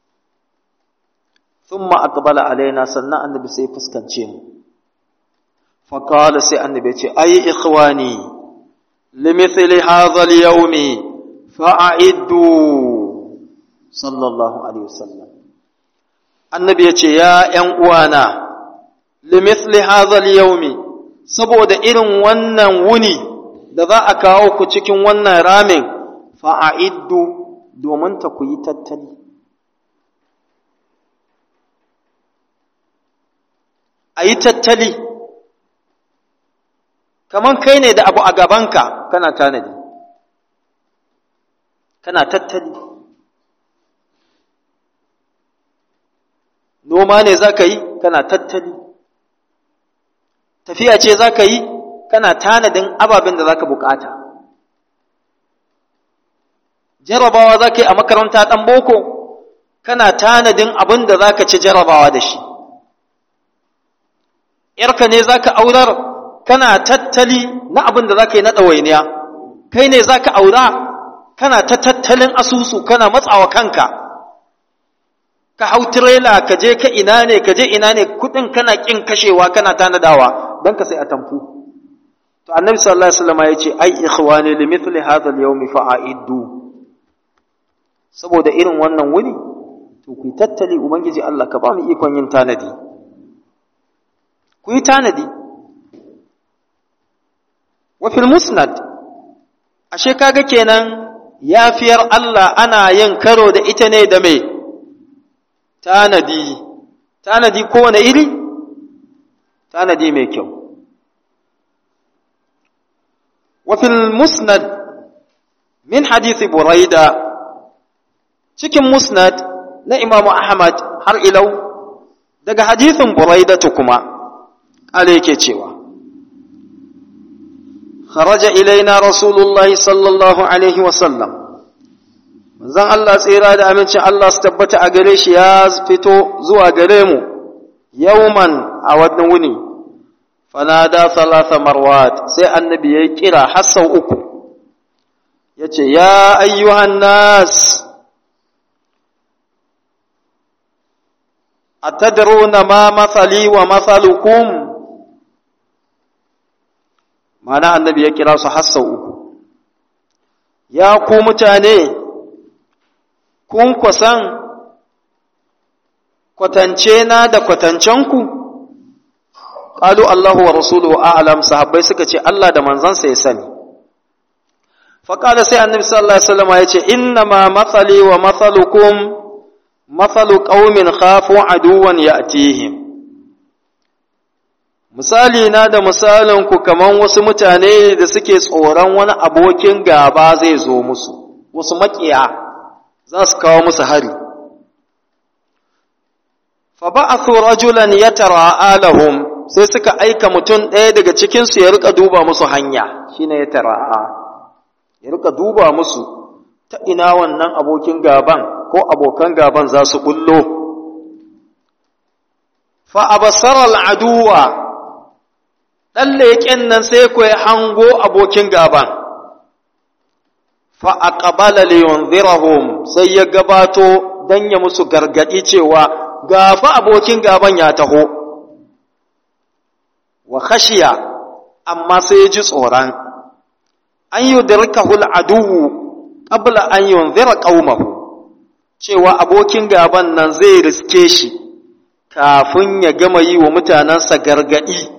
thumma aqbala alaina sannan annabi sai fuskance mu fa qala sai annabi ce ay ikhwani limithli hadha al-yawm fa'iddu sallallahu alaihi wasallam annabi ya ce ya ƴan uwana limithli hadha al-yawm saboda irin wannan wuni da za a kawo ku cikin wannan ramin fa'iddu domin ta ku yi tattali. A yi tattali, kamar kai ne da abu a gabanka kana tanadi, kana tattali. Noma ne za ka yi, kana tattali. Tafiya ce za ka yi, kana tanadin ababen da za ka bukata. jarabawa za ka yi a makaranta ɗan boko kana tanadin abin da za ka ci jarabawa da shi ‘yarka ne za ka aurar kana tattali na abin da za ka yi na ɗawainiya kai ne za ka aura kana ta tattalin asusu kana matsawa kanka ka hau tirela ka je ka ina ne ka je ina ne kuɗin kana ƙin kashewa kana tanadawa don ka sai a tamfu to annabi sallallahu alaihi wasallam ya ce ai ikhwani limithli hadha al-yawmi fa'iddu saboda irin wannan wuni to ku tattali ubangiji Allah ka ba mu ikon yin tanadi ku yi tanadi wa fil musnad ashe kaga kenan yafiyar Allah ana yin karo da ita ne da mai tanadi tanadi kowane iri tanadi mai kyau wa fil musnad min hadisi buraida cikin musnad na imamu Ahmad har ilau daga hadithin buraidatu kuma ala yake cewa kharaja ilaina rasulullahi sallallahu alaihi wasallam manzon Allah tsira da amincin Allah su tabbata a gare shi ya fito zuwa gare mu yauman a wannan wuni fanada thalatha marwat sai annabi ya kira har sau uku yace ya ayyuhan nas atadruna ma mathali wa mathalukum mana annabi ya kira su hassau uku ya ku mutane kun kusan kwatance na da kwatancenku qalu Allahu wa rasuluhu a'lam sahabbai suka ce Allah da manzansa ya sani fa qala sai annabi sallallahu alaihi wasallam ya ce inna ma mathali wa mathalukum mathalu qaumin khafu aduwan ya'tihim misali na da misalin ku kaman wasu mutane da suke tsoron wani abokin gaba zai zo musu wasu makiya za su kawo musu hari fa ba'athu rajulan yatara'a lahum sai suka aika mutum ɗaya daga cikin su ya rika duba musu hanya shine yatara'a ya rika duba musu ta ina wannan abokin gaban ko abokan gaban za su bullo fa abasara al'aduwa dan leƙen nan sai ku hango abokin gaban fa aqbala li yunzirahum sai ya gabato dan ya musu gargadi cewa gafa abokin gaban ya taho wa khashiya amma sai ya ji tsoron an yudrikahu al'aduwu qabla an yunzira qaumahu cewa abokin gaban nan zai riske shi kafin ya gama yi wa mutanensa gargadi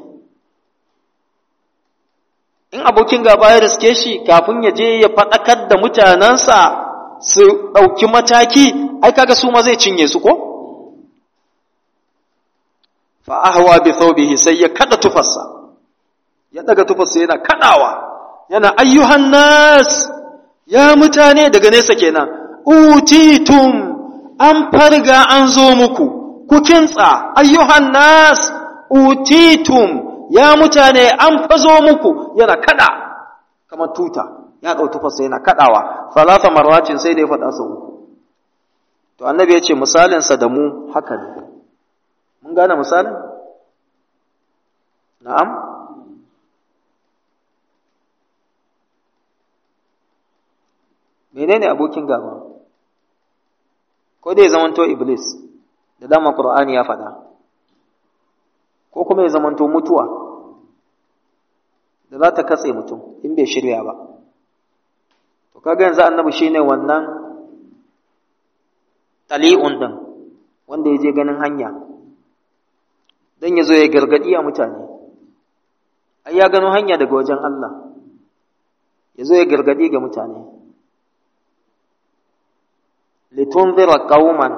in abokin gaba ya riske shi kafin ya je ya faɗakar da mutanensa su ɗauki mataki ai kaga su ma zai cinye su ko fa ahwa bi thawbihi sai ya kada tufarsa ya daga tufarsa yana kadawa yana ayyuhan nas ya mutane daga nesa kenan utitum an farga an zo muku ku kintsa ayyuhan nas utitum ya mutane an fazo muku yana kada kamar tuta ya ɗau tufarsa yana kadawa falasa marwacin sai da ya faɗa sau uku to annabi ya ce misalinsa da mu haka ne mun gane misalin na'am menene abokin gaba ko dai zamanto iblis da dama qur'ani ya faɗa ko kuma ya zamanto mutuwa da za ta katse mutum in bai shirya ba to kaga yanzu annabi shine wannan tali'un din wanda ya je ganin hanya dan ya zo ya gargadi a mutane ai ya gano hanya daga wajen Allah ya zo ya gargadi ga mutane litunzira qauman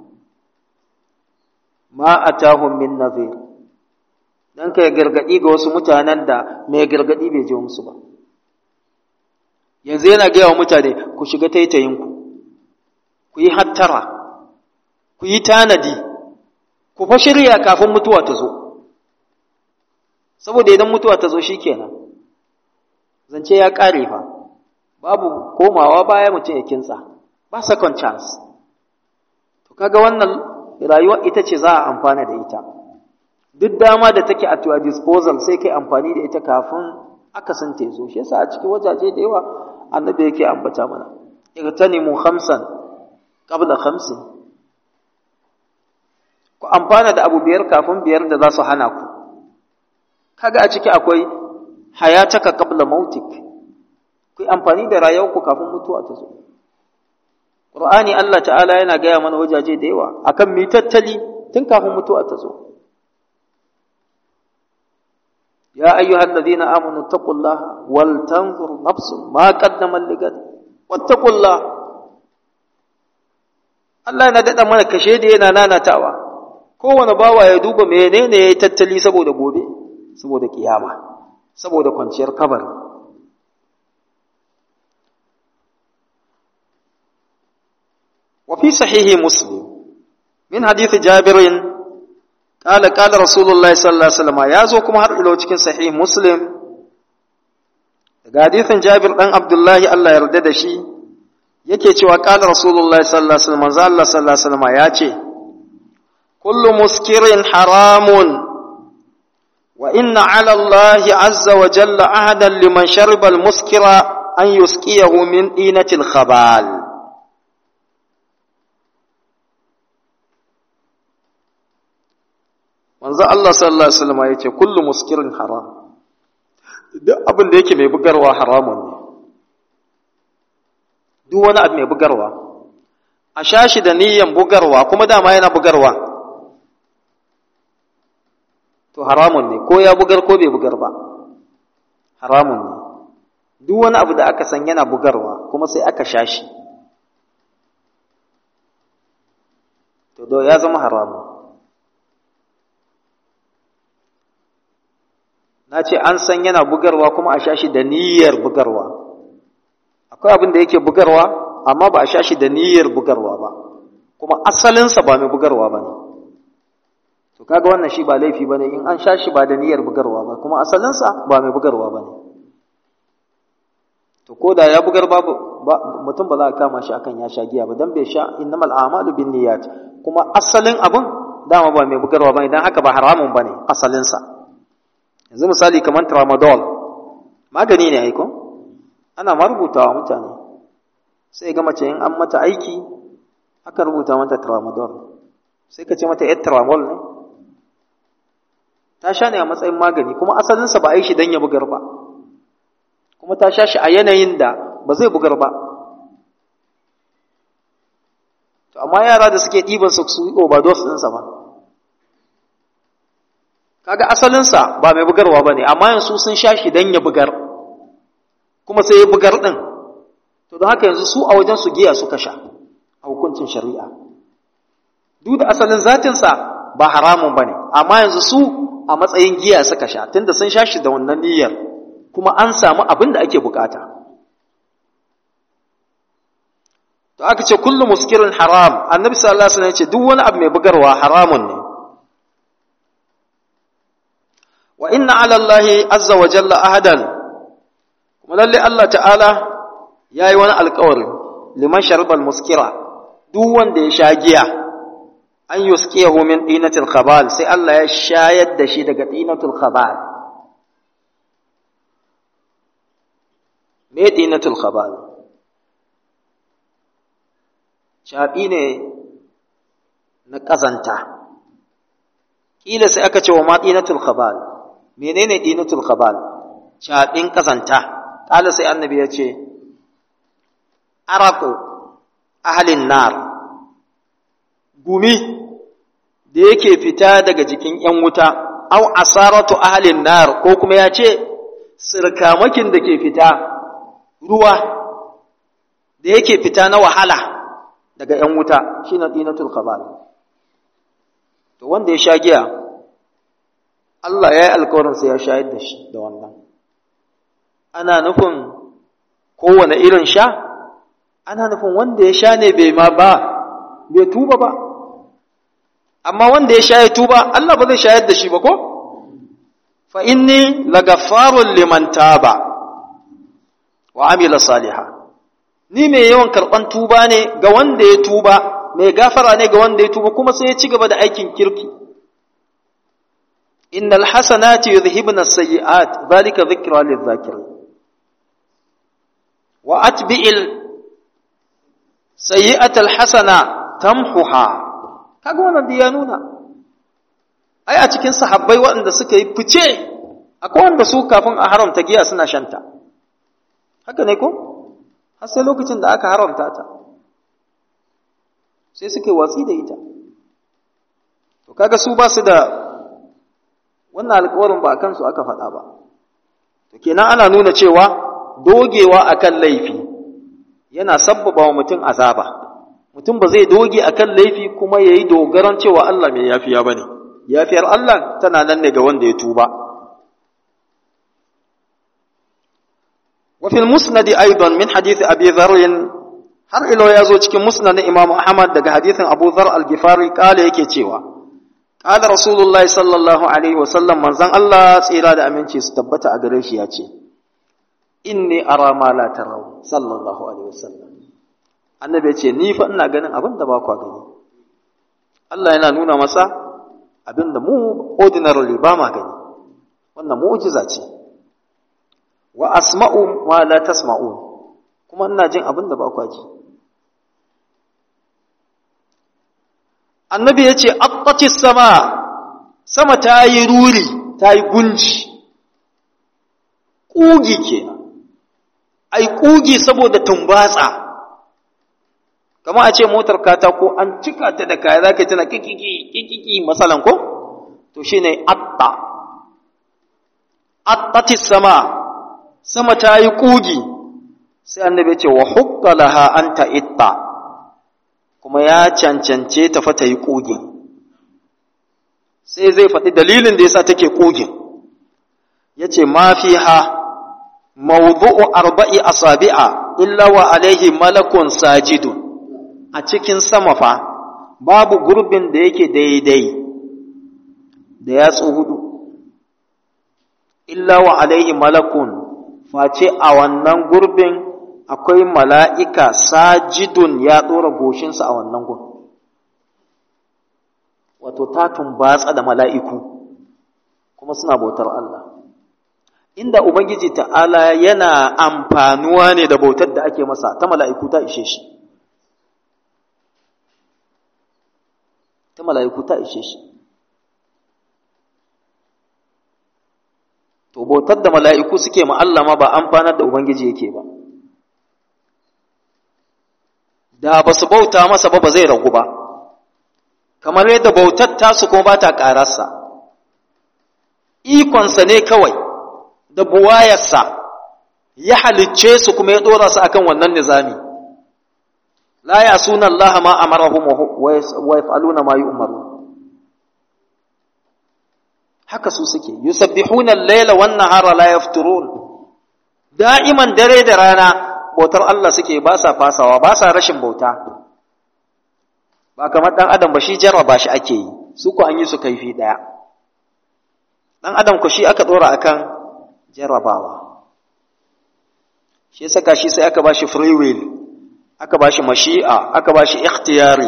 ma atahum min nadhir dan kai gargadi ga wasu mutanen da mai gargadi bai je musu ba yanzu yana gaya wa mutane ku shiga taitayin ku ku yi hattara ku yi tanadi ku fa shirya kafin mutuwa ta zo saboda idan mutuwa ta zo shikenan zance ya kare fa babu komawa baya mutum ya kintsa ba second chance to kaga wannan rayuwa ita ce za a amfana da ita duk dama da take at your disposal sai kai amfani da ita kafin aka san ta zo shi yasa a cikin wajaje da yawa annabi yake ambata mana igtanimu khamsan qabla khamsin ku amfana da abu biyar kafin biyar da za su hana ku kaga a ciki akwai hayataka qabla mautik ku amfani da rayuwarku kafin mutuwa ta zo Qur'ani Allah ta'ala yana gaya mana wajaje da yawa akan mi tattali tun kafin mutuwa ta zo. Ya ayyuhal ladina amanu taqullaha wal tanzur nafsun ma qaddamat ligad wattaqullah Allah yana dada mana kashe da yana nanatawa kowane bawa ya duba menene yayi tattali saboda gobe saboda kiyama saboda kwanciyar kabari وفي صحيح مسلم من حديث جابر قال قال رسول الله صلى الله عليه وسلم يا زو kuma har ilo cikin sahih muslim daga hadisin Jabir dan Abdullahi Allah ya yarda da shi yake cewa qala rasulullahi sallallahu alaihi wasallam manzo Allah sallallahu alaihi wasallam ya ce kullu muskirin haramun wa inna ala Allah azza wa jalla ahadan liman shariba al-muskira an yusqiyahu min dinatil khabal manzo Allah sallallahu alaihi wasallam yace kullu muskirin haram duk abin da yake mai bugarwa haramun ne duk wani abu mai bugarwa a shashi da niyyan bugarwa kuma dama yana bugarwa to haramun ne ko ya bugar ko bai bugar ba haramun ne duk wani abu da aka san yana bugarwa kuma sai aka shashi to do ya zama haramun na ce an san yana bugarwa kuma a sha shi da niyyar bugarwa akwai abin da yake bugarwa amma ba a sha shi da niyyar bugarwa ba kuma asalinsa ba mai bugarwa ba ne to kaga wannan shi ba laifi ba ne in an sha shi ba da niyyar bugarwa ba kuma asalinsa ba mai bugarwa ba ne to ko da ya bugar babu mutum ba za a kama shi akan ya sha giya ba dan bai sha innamal a'malu bin niyyat kuma asalin abin dama ba mai bugarwa ba idan haka ba haramun ba ne asalinsa yanzu misali kamar tramadol magani ne aiko ana ma rubutawa mutane sai ga mace in an mata aiki aka rubuta mata tramadol sai ka ce mata yar tramol ne ta sha ne a matsayin magani kuma asalinsa ba a yi shi don ya bugar ba kuma ta sha shi a yanayin da ba zai bugar ba to amma yara da suke ɗiban su su yi overdose ɗinsa ba kaga asalinsa ba mai bugarwa ba ne amma yanzu sun sha shi don ya bugar kuma sai ya bugar ɗin to don haka yanzu su a wajen su giya suka sha a hukuncin shari'a duk da asalin zatinsa ba haramun ba ne amma yanzu su a matsayin giya suka sha tunda sun sha shi da wannan niyyar kuma an samu abin da ake bukata to aka ce kullu muskirin haram annabi sallallahu alaihi wasallam ya ce duk wani abu mai bugarwa haramun ne wa inna ala allahi azza wa jalla ahadan kuma lalle Allah ta'ala yayi wani alƙawari liman sharibal muskira duk wanda ya sha giya an yuskiyahu min dinatil khabal sai Allah ya shayar da shi daga dinatul khabal me dinatul khabal shaɓi ne na ƙazanta ƙila sai aka ce wa ma dinatul khabal menene dinatul khabal shaɓin ƙazanta ƙala sai annabi ya ce araku ahalin nar gumi da yake fita daga jikin ‘yan wuta, au asaratu ahalin nar ko kuma ya ce, sirkamakin da ke fita ruwa da yake fita na wahala daga ‘yan wuta shi na ɗinatul khabal. To wanda ya sha giya, Allah ya yi alkawarinsa ya shayar da shi da wannan. Ana nufin kowane irin sha, ana nufin wanda ya sha ne bai ma ba, bai tuba ba. amma wanda ya sha ya tuba Allah ba zai shayar da shi ba ko fa inni lagaffarun liman taba wa amila saliha ni mai yawan karban tuba ne ga wanda ya tuba mai gafara ne ga wanda ya tuba kuma sai ya ci gaba da aikin kirki innal hasanati yudhhibna as-sayyi'at dhalika dhikra lidh-dhakirin wa atbi'il sayyi'ata al-hasana tamhuha kaga wannan da ya nuna ai a cikin sahabbai waɗanda suka yi fice akwai wanda su kafin a haramta giya suna shanta haka ne ko har sai lokacin da aka haramta ta sai suka yi watsi da ita to kaga su ba su da wannan alƙawarin ba a kansu aka faɗa ba to kenan ana nuna cewa dogewa akan laifi yana sabbaba wa mutum azaba mutum ba zai doge akan laifi kuma ya yi dogaran cewa Allah mai yafiya ba ne, yafiyar Allah tana nan ne ga wanda ya tuba. Wafin musnadi aidan min hadithi Abi Zarrin har ilo ya zo cikin musnad na Imam Ahmad daga hadithin Abu Zar al-Ghifari kala yake cewa Kala Rasulullahi sallallahu alaihi wa sallam manzon Allah tsira da aminci su tabbata a gare shi ya ce Inni ara ma la taraw sallallahu alaihi wa sallam annabi ya ce ni fa ina ganin abin da ba kwa gani Allah yana nuna masa abin da mu ordinarily ba ma gani wannan mu'jiza ce wa asma'u ma la tasma'un kuma ina jin abin da ba kwa ji annabi ya ce aqtati sama sama ta yi ruri ta yi gunji ƙugi kenan ai ƙugi saboda tumbatsa kama a ce motar katako an cika ta da kaya za ka tana kikiki kikiki masalan ko to shi ne atta attati sama sama ta yi ƙugi sai annabi ce wa hukka laha an ta itta kuma ya cancance ta fata yi ƙugin sai zai faɗi dalilin da yasa take ƙugin ya ce ma fi ha mawdu'u arba'i asabi'a illa wa alaihi malakun sajidun a cikin sama fa babu gurbin da yake daidai da yatsu hudu illa wa alaihi malakun face a wannan gurbin akwai mala'ika sajidun ya ɗora goshinsa a wannan gun wato ta tumbatsa da mala'iku kuma suna bautar Allah inda Ubangiji ta'ala yana amfanuwa ne da bautar da ake masa ta mala'iku ta ishe shi ta mala'iku ta ishe shi to bautar da mala'iku suke ma'allama ba amfanar da Ubangiji yake ba da ba su bauta masa ba ba zai ragu ba kamar yadda bautar tasu kuma ba ta ƙararsa ikonsa ne kawai da buwayarsa ya halicce su kuma ya ɗora su akan wannan nizami la ya suna Allah ma amarahum wa yaf'aluna ma yu'maru haka su suke yusabbihuna al-laila wan nahara la yafturun da'iman dare da rana bautar Allah suke ba sa fasawa ba sa rashin bauta ba kamar dan adam ba shi jarraba shi ake yi su ko an yi su kaifi daya dan adam ko shi aka dora akan jarrabawa shi saka shi sai aka bashi free will aka bashi mashi'a aka bashi ikhtiyari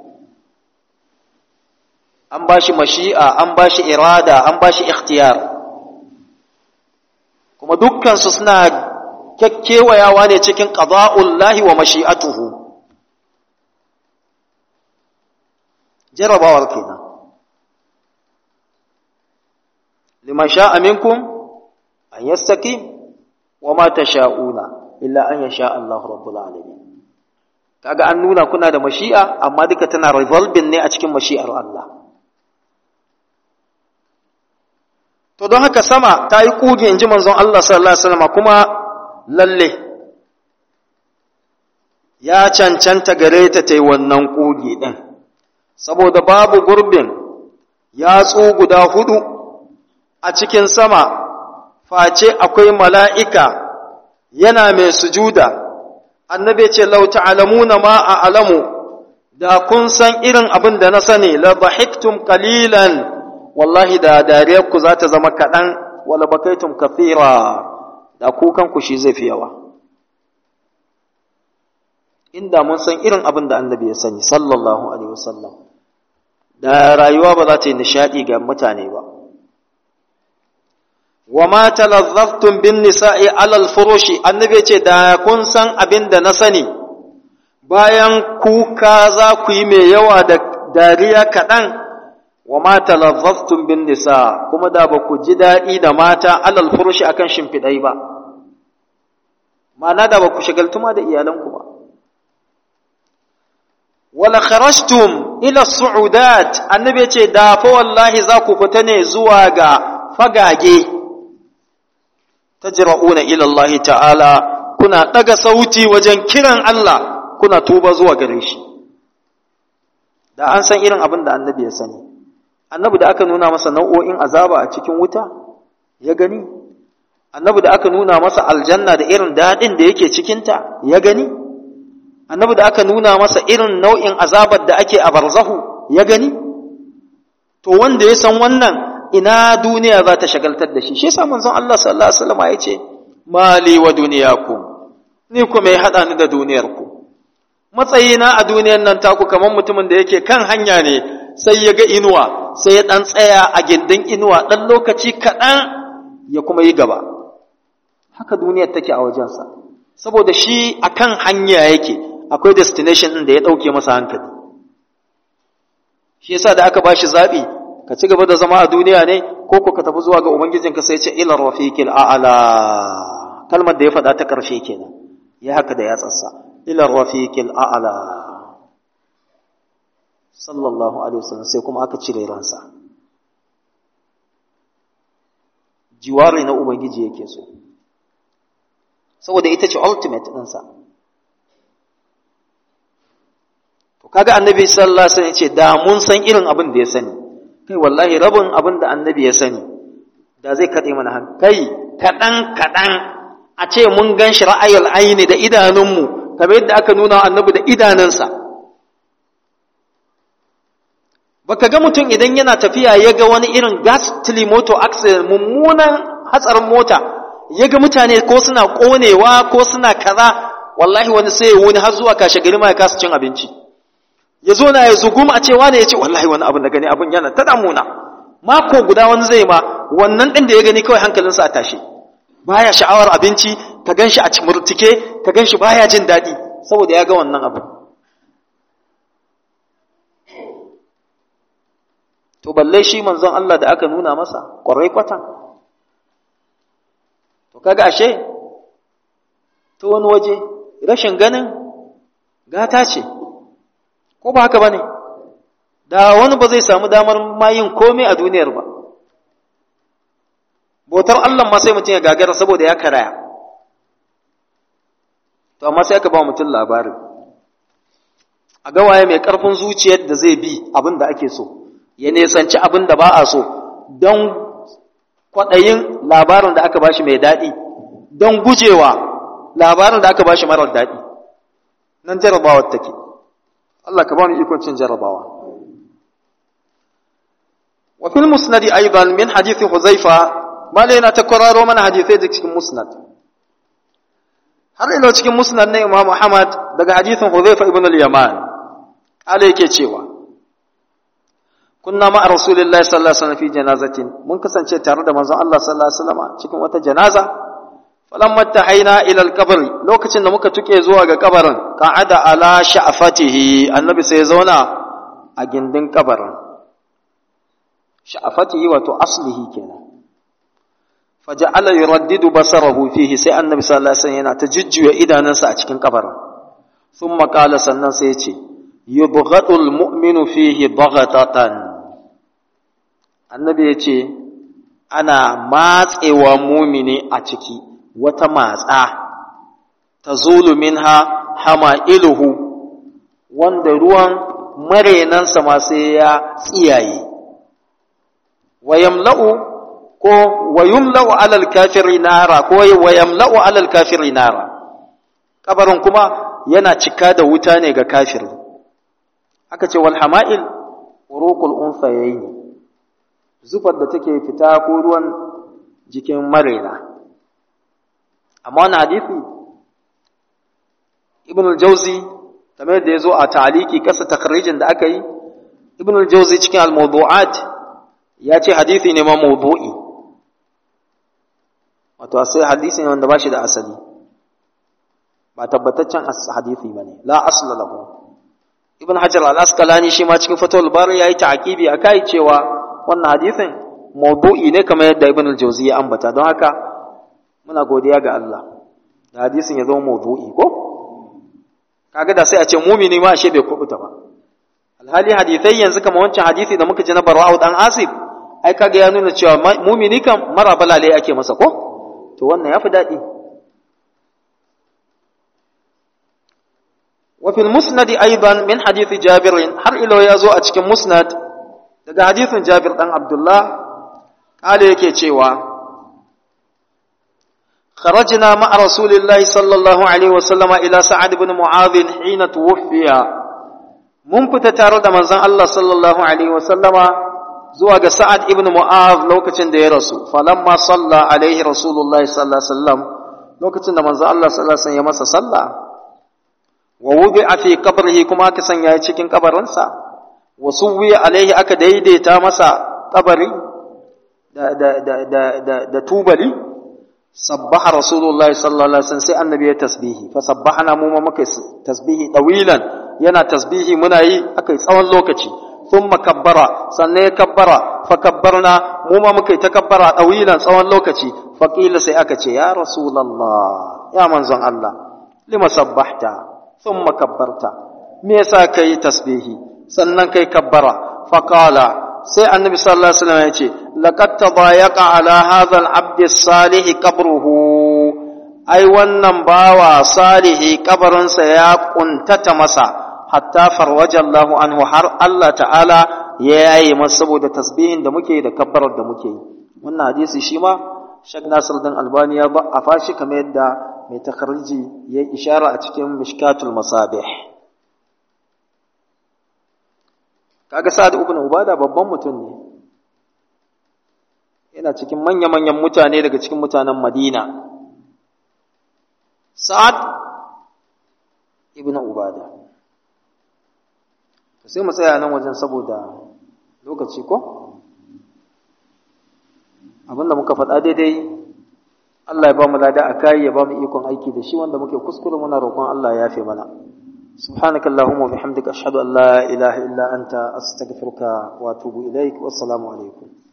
an bashi mashi'a an bashi irada an bashi ikhtiyar kuma dukkan su suna kekkewayawa ne cikin qada'ullahi wa mashi'atuhu jarrabawar kenan liman sha'a minkum an yastaqim wa ma tasha'una illa an yasha Allah rabbul alamin kaga an nuna kuna da mashi'a amma duka tana revolving ne a cikin mashi'ar Allah to don haka sama ta yi kuge inji manzon Allah sallallahu alaihi wasallam kuma lalle ya cancanta gare ta ta yi wannan kuge din saboda babu gurbin yatsu guda hudu a cikin sama face akwai mala'ika yana mai sujuda, annabi ce, Lau ta'alamuna ma a alamu, da kun san irin abin da na sani, la bahiktum kalilan, wallahi da dariyarku za ta zama kaɗan, wala bakaitum kafira, da kukanku shi zai fi yawa. Inda mun san irin abin da annabi ya sani, sallallahu Alaihi wasallam, da rayuwa ba za ta yi nishaɗi ga mutane ba. wa ma talazzaftum bin nisa'i alal furushi annabi ce da kun san abin da na sani bayan kuka za ku yi mai yawa da dariya kaɗan wa ma talazzaftum bin nisa kuma da ba ku ji daɗi da mata alal furushi akan shimfiɗai ba ma'ana da ba ku shagaltuma da iyalanku ba wala kharajtum ila su'udat annabi ce da fa wallahi za ku fita ne zuwa ga fagage tajra'una ila Allah ta'ala kuna daga sauti wajen kiran Allah kuna tuba zuwa gare shi da an san irin abin da annabi ya sani annabi da aka nuna masa nau'o'in azaba a cikin wuta ya gani annabi da aka nuna masa aljanna da irin dadin da yake cikinta ya gani annabi da aka nuna masa irin nau'in azabar da ake a barzahu ya gani to wanda ya san wannan ina duniya za ta shagaltar da shi shi yasa manzon Allah sallallahu alaihi wasallam ya ce mali wa duniyakum ni kuma ya hada ni da duniyar ku matsayina a duniyar nan taku kamar mutumin da yake kan hanya ne sai ya ga inuwa sai ya dan tsaya a gindin inuwa dan lokaci kaɗan ya kuma yi gaba haka duniyar take a wajensa saboda shi akan hanya yake akwai destination ɗin da ya ɗauke masa hankali shi yasa da aka bashi zaɓi ka ci gaba da zama a duniya ne ko ko ka tafi zuwa ga ubangijinka sai ce ila rafiqil a'la kalmar da ya faɗa ta ƙarshe kenan ya haka da ya tsassa ila rafiqil a'la sallallahu alaihi wasallam sai kuma aka cire ransa jiwari na ubangiji yake so saboda ita ce ultimate ɗinsa to kaga annabi sallallahu alaihi wasallam ya ce da mun san irin abin da ya sani kai wallahi rabin abin da annabi ya sani da zai kaɗe mana hankali kaɗan kaɗan a ce mun gan shi ra'ayul aini da idanunmu kamar yadda aka nuna annabi da idanunsa baka ga mutum idan yana tafiya ya ga wani irin gas moto accident mummunan hatsarin mota ya ga mutane ko suna ƙonewa ko suna kaza wallahi wani sai ya wuni har zuwa kashe gari ma ya kasa cin abinci ya zo na ya zugum a cewa ne ya ce wallahi wani abin da gani abin yana ta damuna mako guda wani zai ma wannan ɗin da ya gani kawai hankalinsa a tashi baya sha'awar abinci ka gan shi a murtike ka gan shi baya jin daɗi saboda ya ga wannan abu to balle shi manzon Allah da aka nuna masa ƙwarai kwatan to kaga ashe to wani waje rashin ganin gata ce ko ba haka bane da wani ba zai samu damar ma yin komai a duniyar ba bautar Allah ma sai mutum ya gagara saboda ya karaya to amma sai aka ba mutum labari a ga waye mai karfin zuciyar da zai bi abin da ake so ya nesanci abin da ba a so don kwaɗayin labarin da aka bashi mai daɗi don gujewa labarin da aka bashi marar daɗi nan jarabawar take Allah ka ba mu ikon cin jarabawa وفي المسند أيضا من حديث حذيفة ما لنا تكرار من حديثي cikin musnad har ilo cikin musnad na Imam Ahmad daga hadithin Hudhayfa ibn al-Yaman ala yake cewa kunna ma Rasulullahi sallallahu alaihi wasallam fi janazatin mun kasance tare da manzon Allah sallallahu alaihi wasallam cikin wata janaza falamma tahaina ila al-qabr lokacin da muka tuke zuwa ga kabarin qa'ada ala sha'fatihi annabi sai ya zauna a gindin kabarin sha'afatihi wato aslihi kenan faja'ala yuraddidu basarahu fihi sai annabi sallallahu alaihi wasallam yana ta jujjuya idanunsa a cikin kabarin thumma qala sannan sai yace yubghadul mu'minu fihi baghatatan annabi yace ana matsewa mumini a ciki wata matsa tazulu minha hama'iluhu wanda ruwan marenansa ma sai ya tsiyaye wayamla'u ko wayumla'u alal kafiri nara ko wayamla'u alal kafiri nara kabarin kuma yana cika da wuta ne ga kafiri aka ce wal hama'il uruqul unsayayn zufar da take fita ko ruwan jikin marena amma wannan hadisi ibn al-jawzi kamar da yazo a ta'aliki kasa takrijin da aka yi ibn al-jawzi cikin al-mawdu'at ya ce hadithi ne ma mawdu'i wato sai hadisi ne wanda ba shi da asali ba tabbataccen hadithi ba ne la asla lahu ibn hajar al-asqalani shi ma cikin fatawul bari yayi ta'qibi akai cewa wannan hadithin mawdu'i ne kamar yadda ibn al-jawzi ya ambata don haka muna godiya ga Allah da hadisin ya zama mawdu'i ko kaga da sai a ce mumini ma ashe bai kubuta ba alhali hadithai yanzu kamar wancan hadisi da muka ji na barwa'u dan asib ai kaga ya nuna cewa mumini kan mara balale ake masa ko to wannan yafi daɗi wa fil musnad aidan min hadith jabir har ilo ya zo a cikin musnad daga hadithin jabir dan abdullah kale yake cewa خرجنا مع رسول الله صلى الله عليه وسلم إلى سعد بن معاذ حين توفي mun fita tare da manzon Allah sallallahu alaihi wasallama zuwa ga Sa'ad ibn Mu'adh lokacin da ya rasu falamma salla alaihi Rasulullah sallallahu alaihi wasallam lokacin da manzon Allah sallallahu alaihi wasallam ya masa sallah wa wudi'a fi qabrihi kuma aka sanya ya cikin kabarinsa wa suwiya alaihi aka daidaita masa kabari da da da da da, da tubali sabbaha rasulullahi sallallahu alaihi wasallam sai annabi ya tasbihi fa sabbahana mu ma muka tasbihi dawilan yana tasbihi muna yi akai tsawon lokaci thumma kabbara sannan ya kabbara fa kabbarna mu ma muka yi takabbara dawilan tsawon lokaci fa qila sai aka ce ya rasulullah ya manzon Allah lima sabbahta thumma kabbarta me yasa kai tasbihi sannan kai kabbara fa qala sai annabi sallallahu alaihi wasallam ya ce laqad tadayaqa ala hadha al-abd as-salih qabruhu ai wannan bawa salihi kabarinsa ya kuntata masa hatta farwaja Allahu anhu har Allah ta'ala ya yaye masa saboda tasbihin da muke da kabbarar da muke yi wannan hadisi shi ma Sheikh Nasir dan Albani ya ba a fashi kamar yadda mai takarji ya ishara a cikin Mishkatul Masabih kaga Sa'ad ibn Ubada babban mutum ne yana cikin manya-manyan mutane daga cikin mutanen Madina Sa'ad ibn Ubada sai mu tsaya nan wajen saboda lokaci ko abinda muka faɗa daidai Allah ya ba mu lada a kai ya ba mu ikon aiki da shi wanda muke kuskure muna roƙon Allah ya yafe mana سبحانك اللهم وبحمدك أشهد أن لا إله إلا أنت أستغفرك وأتوب إليك والسلام عليكم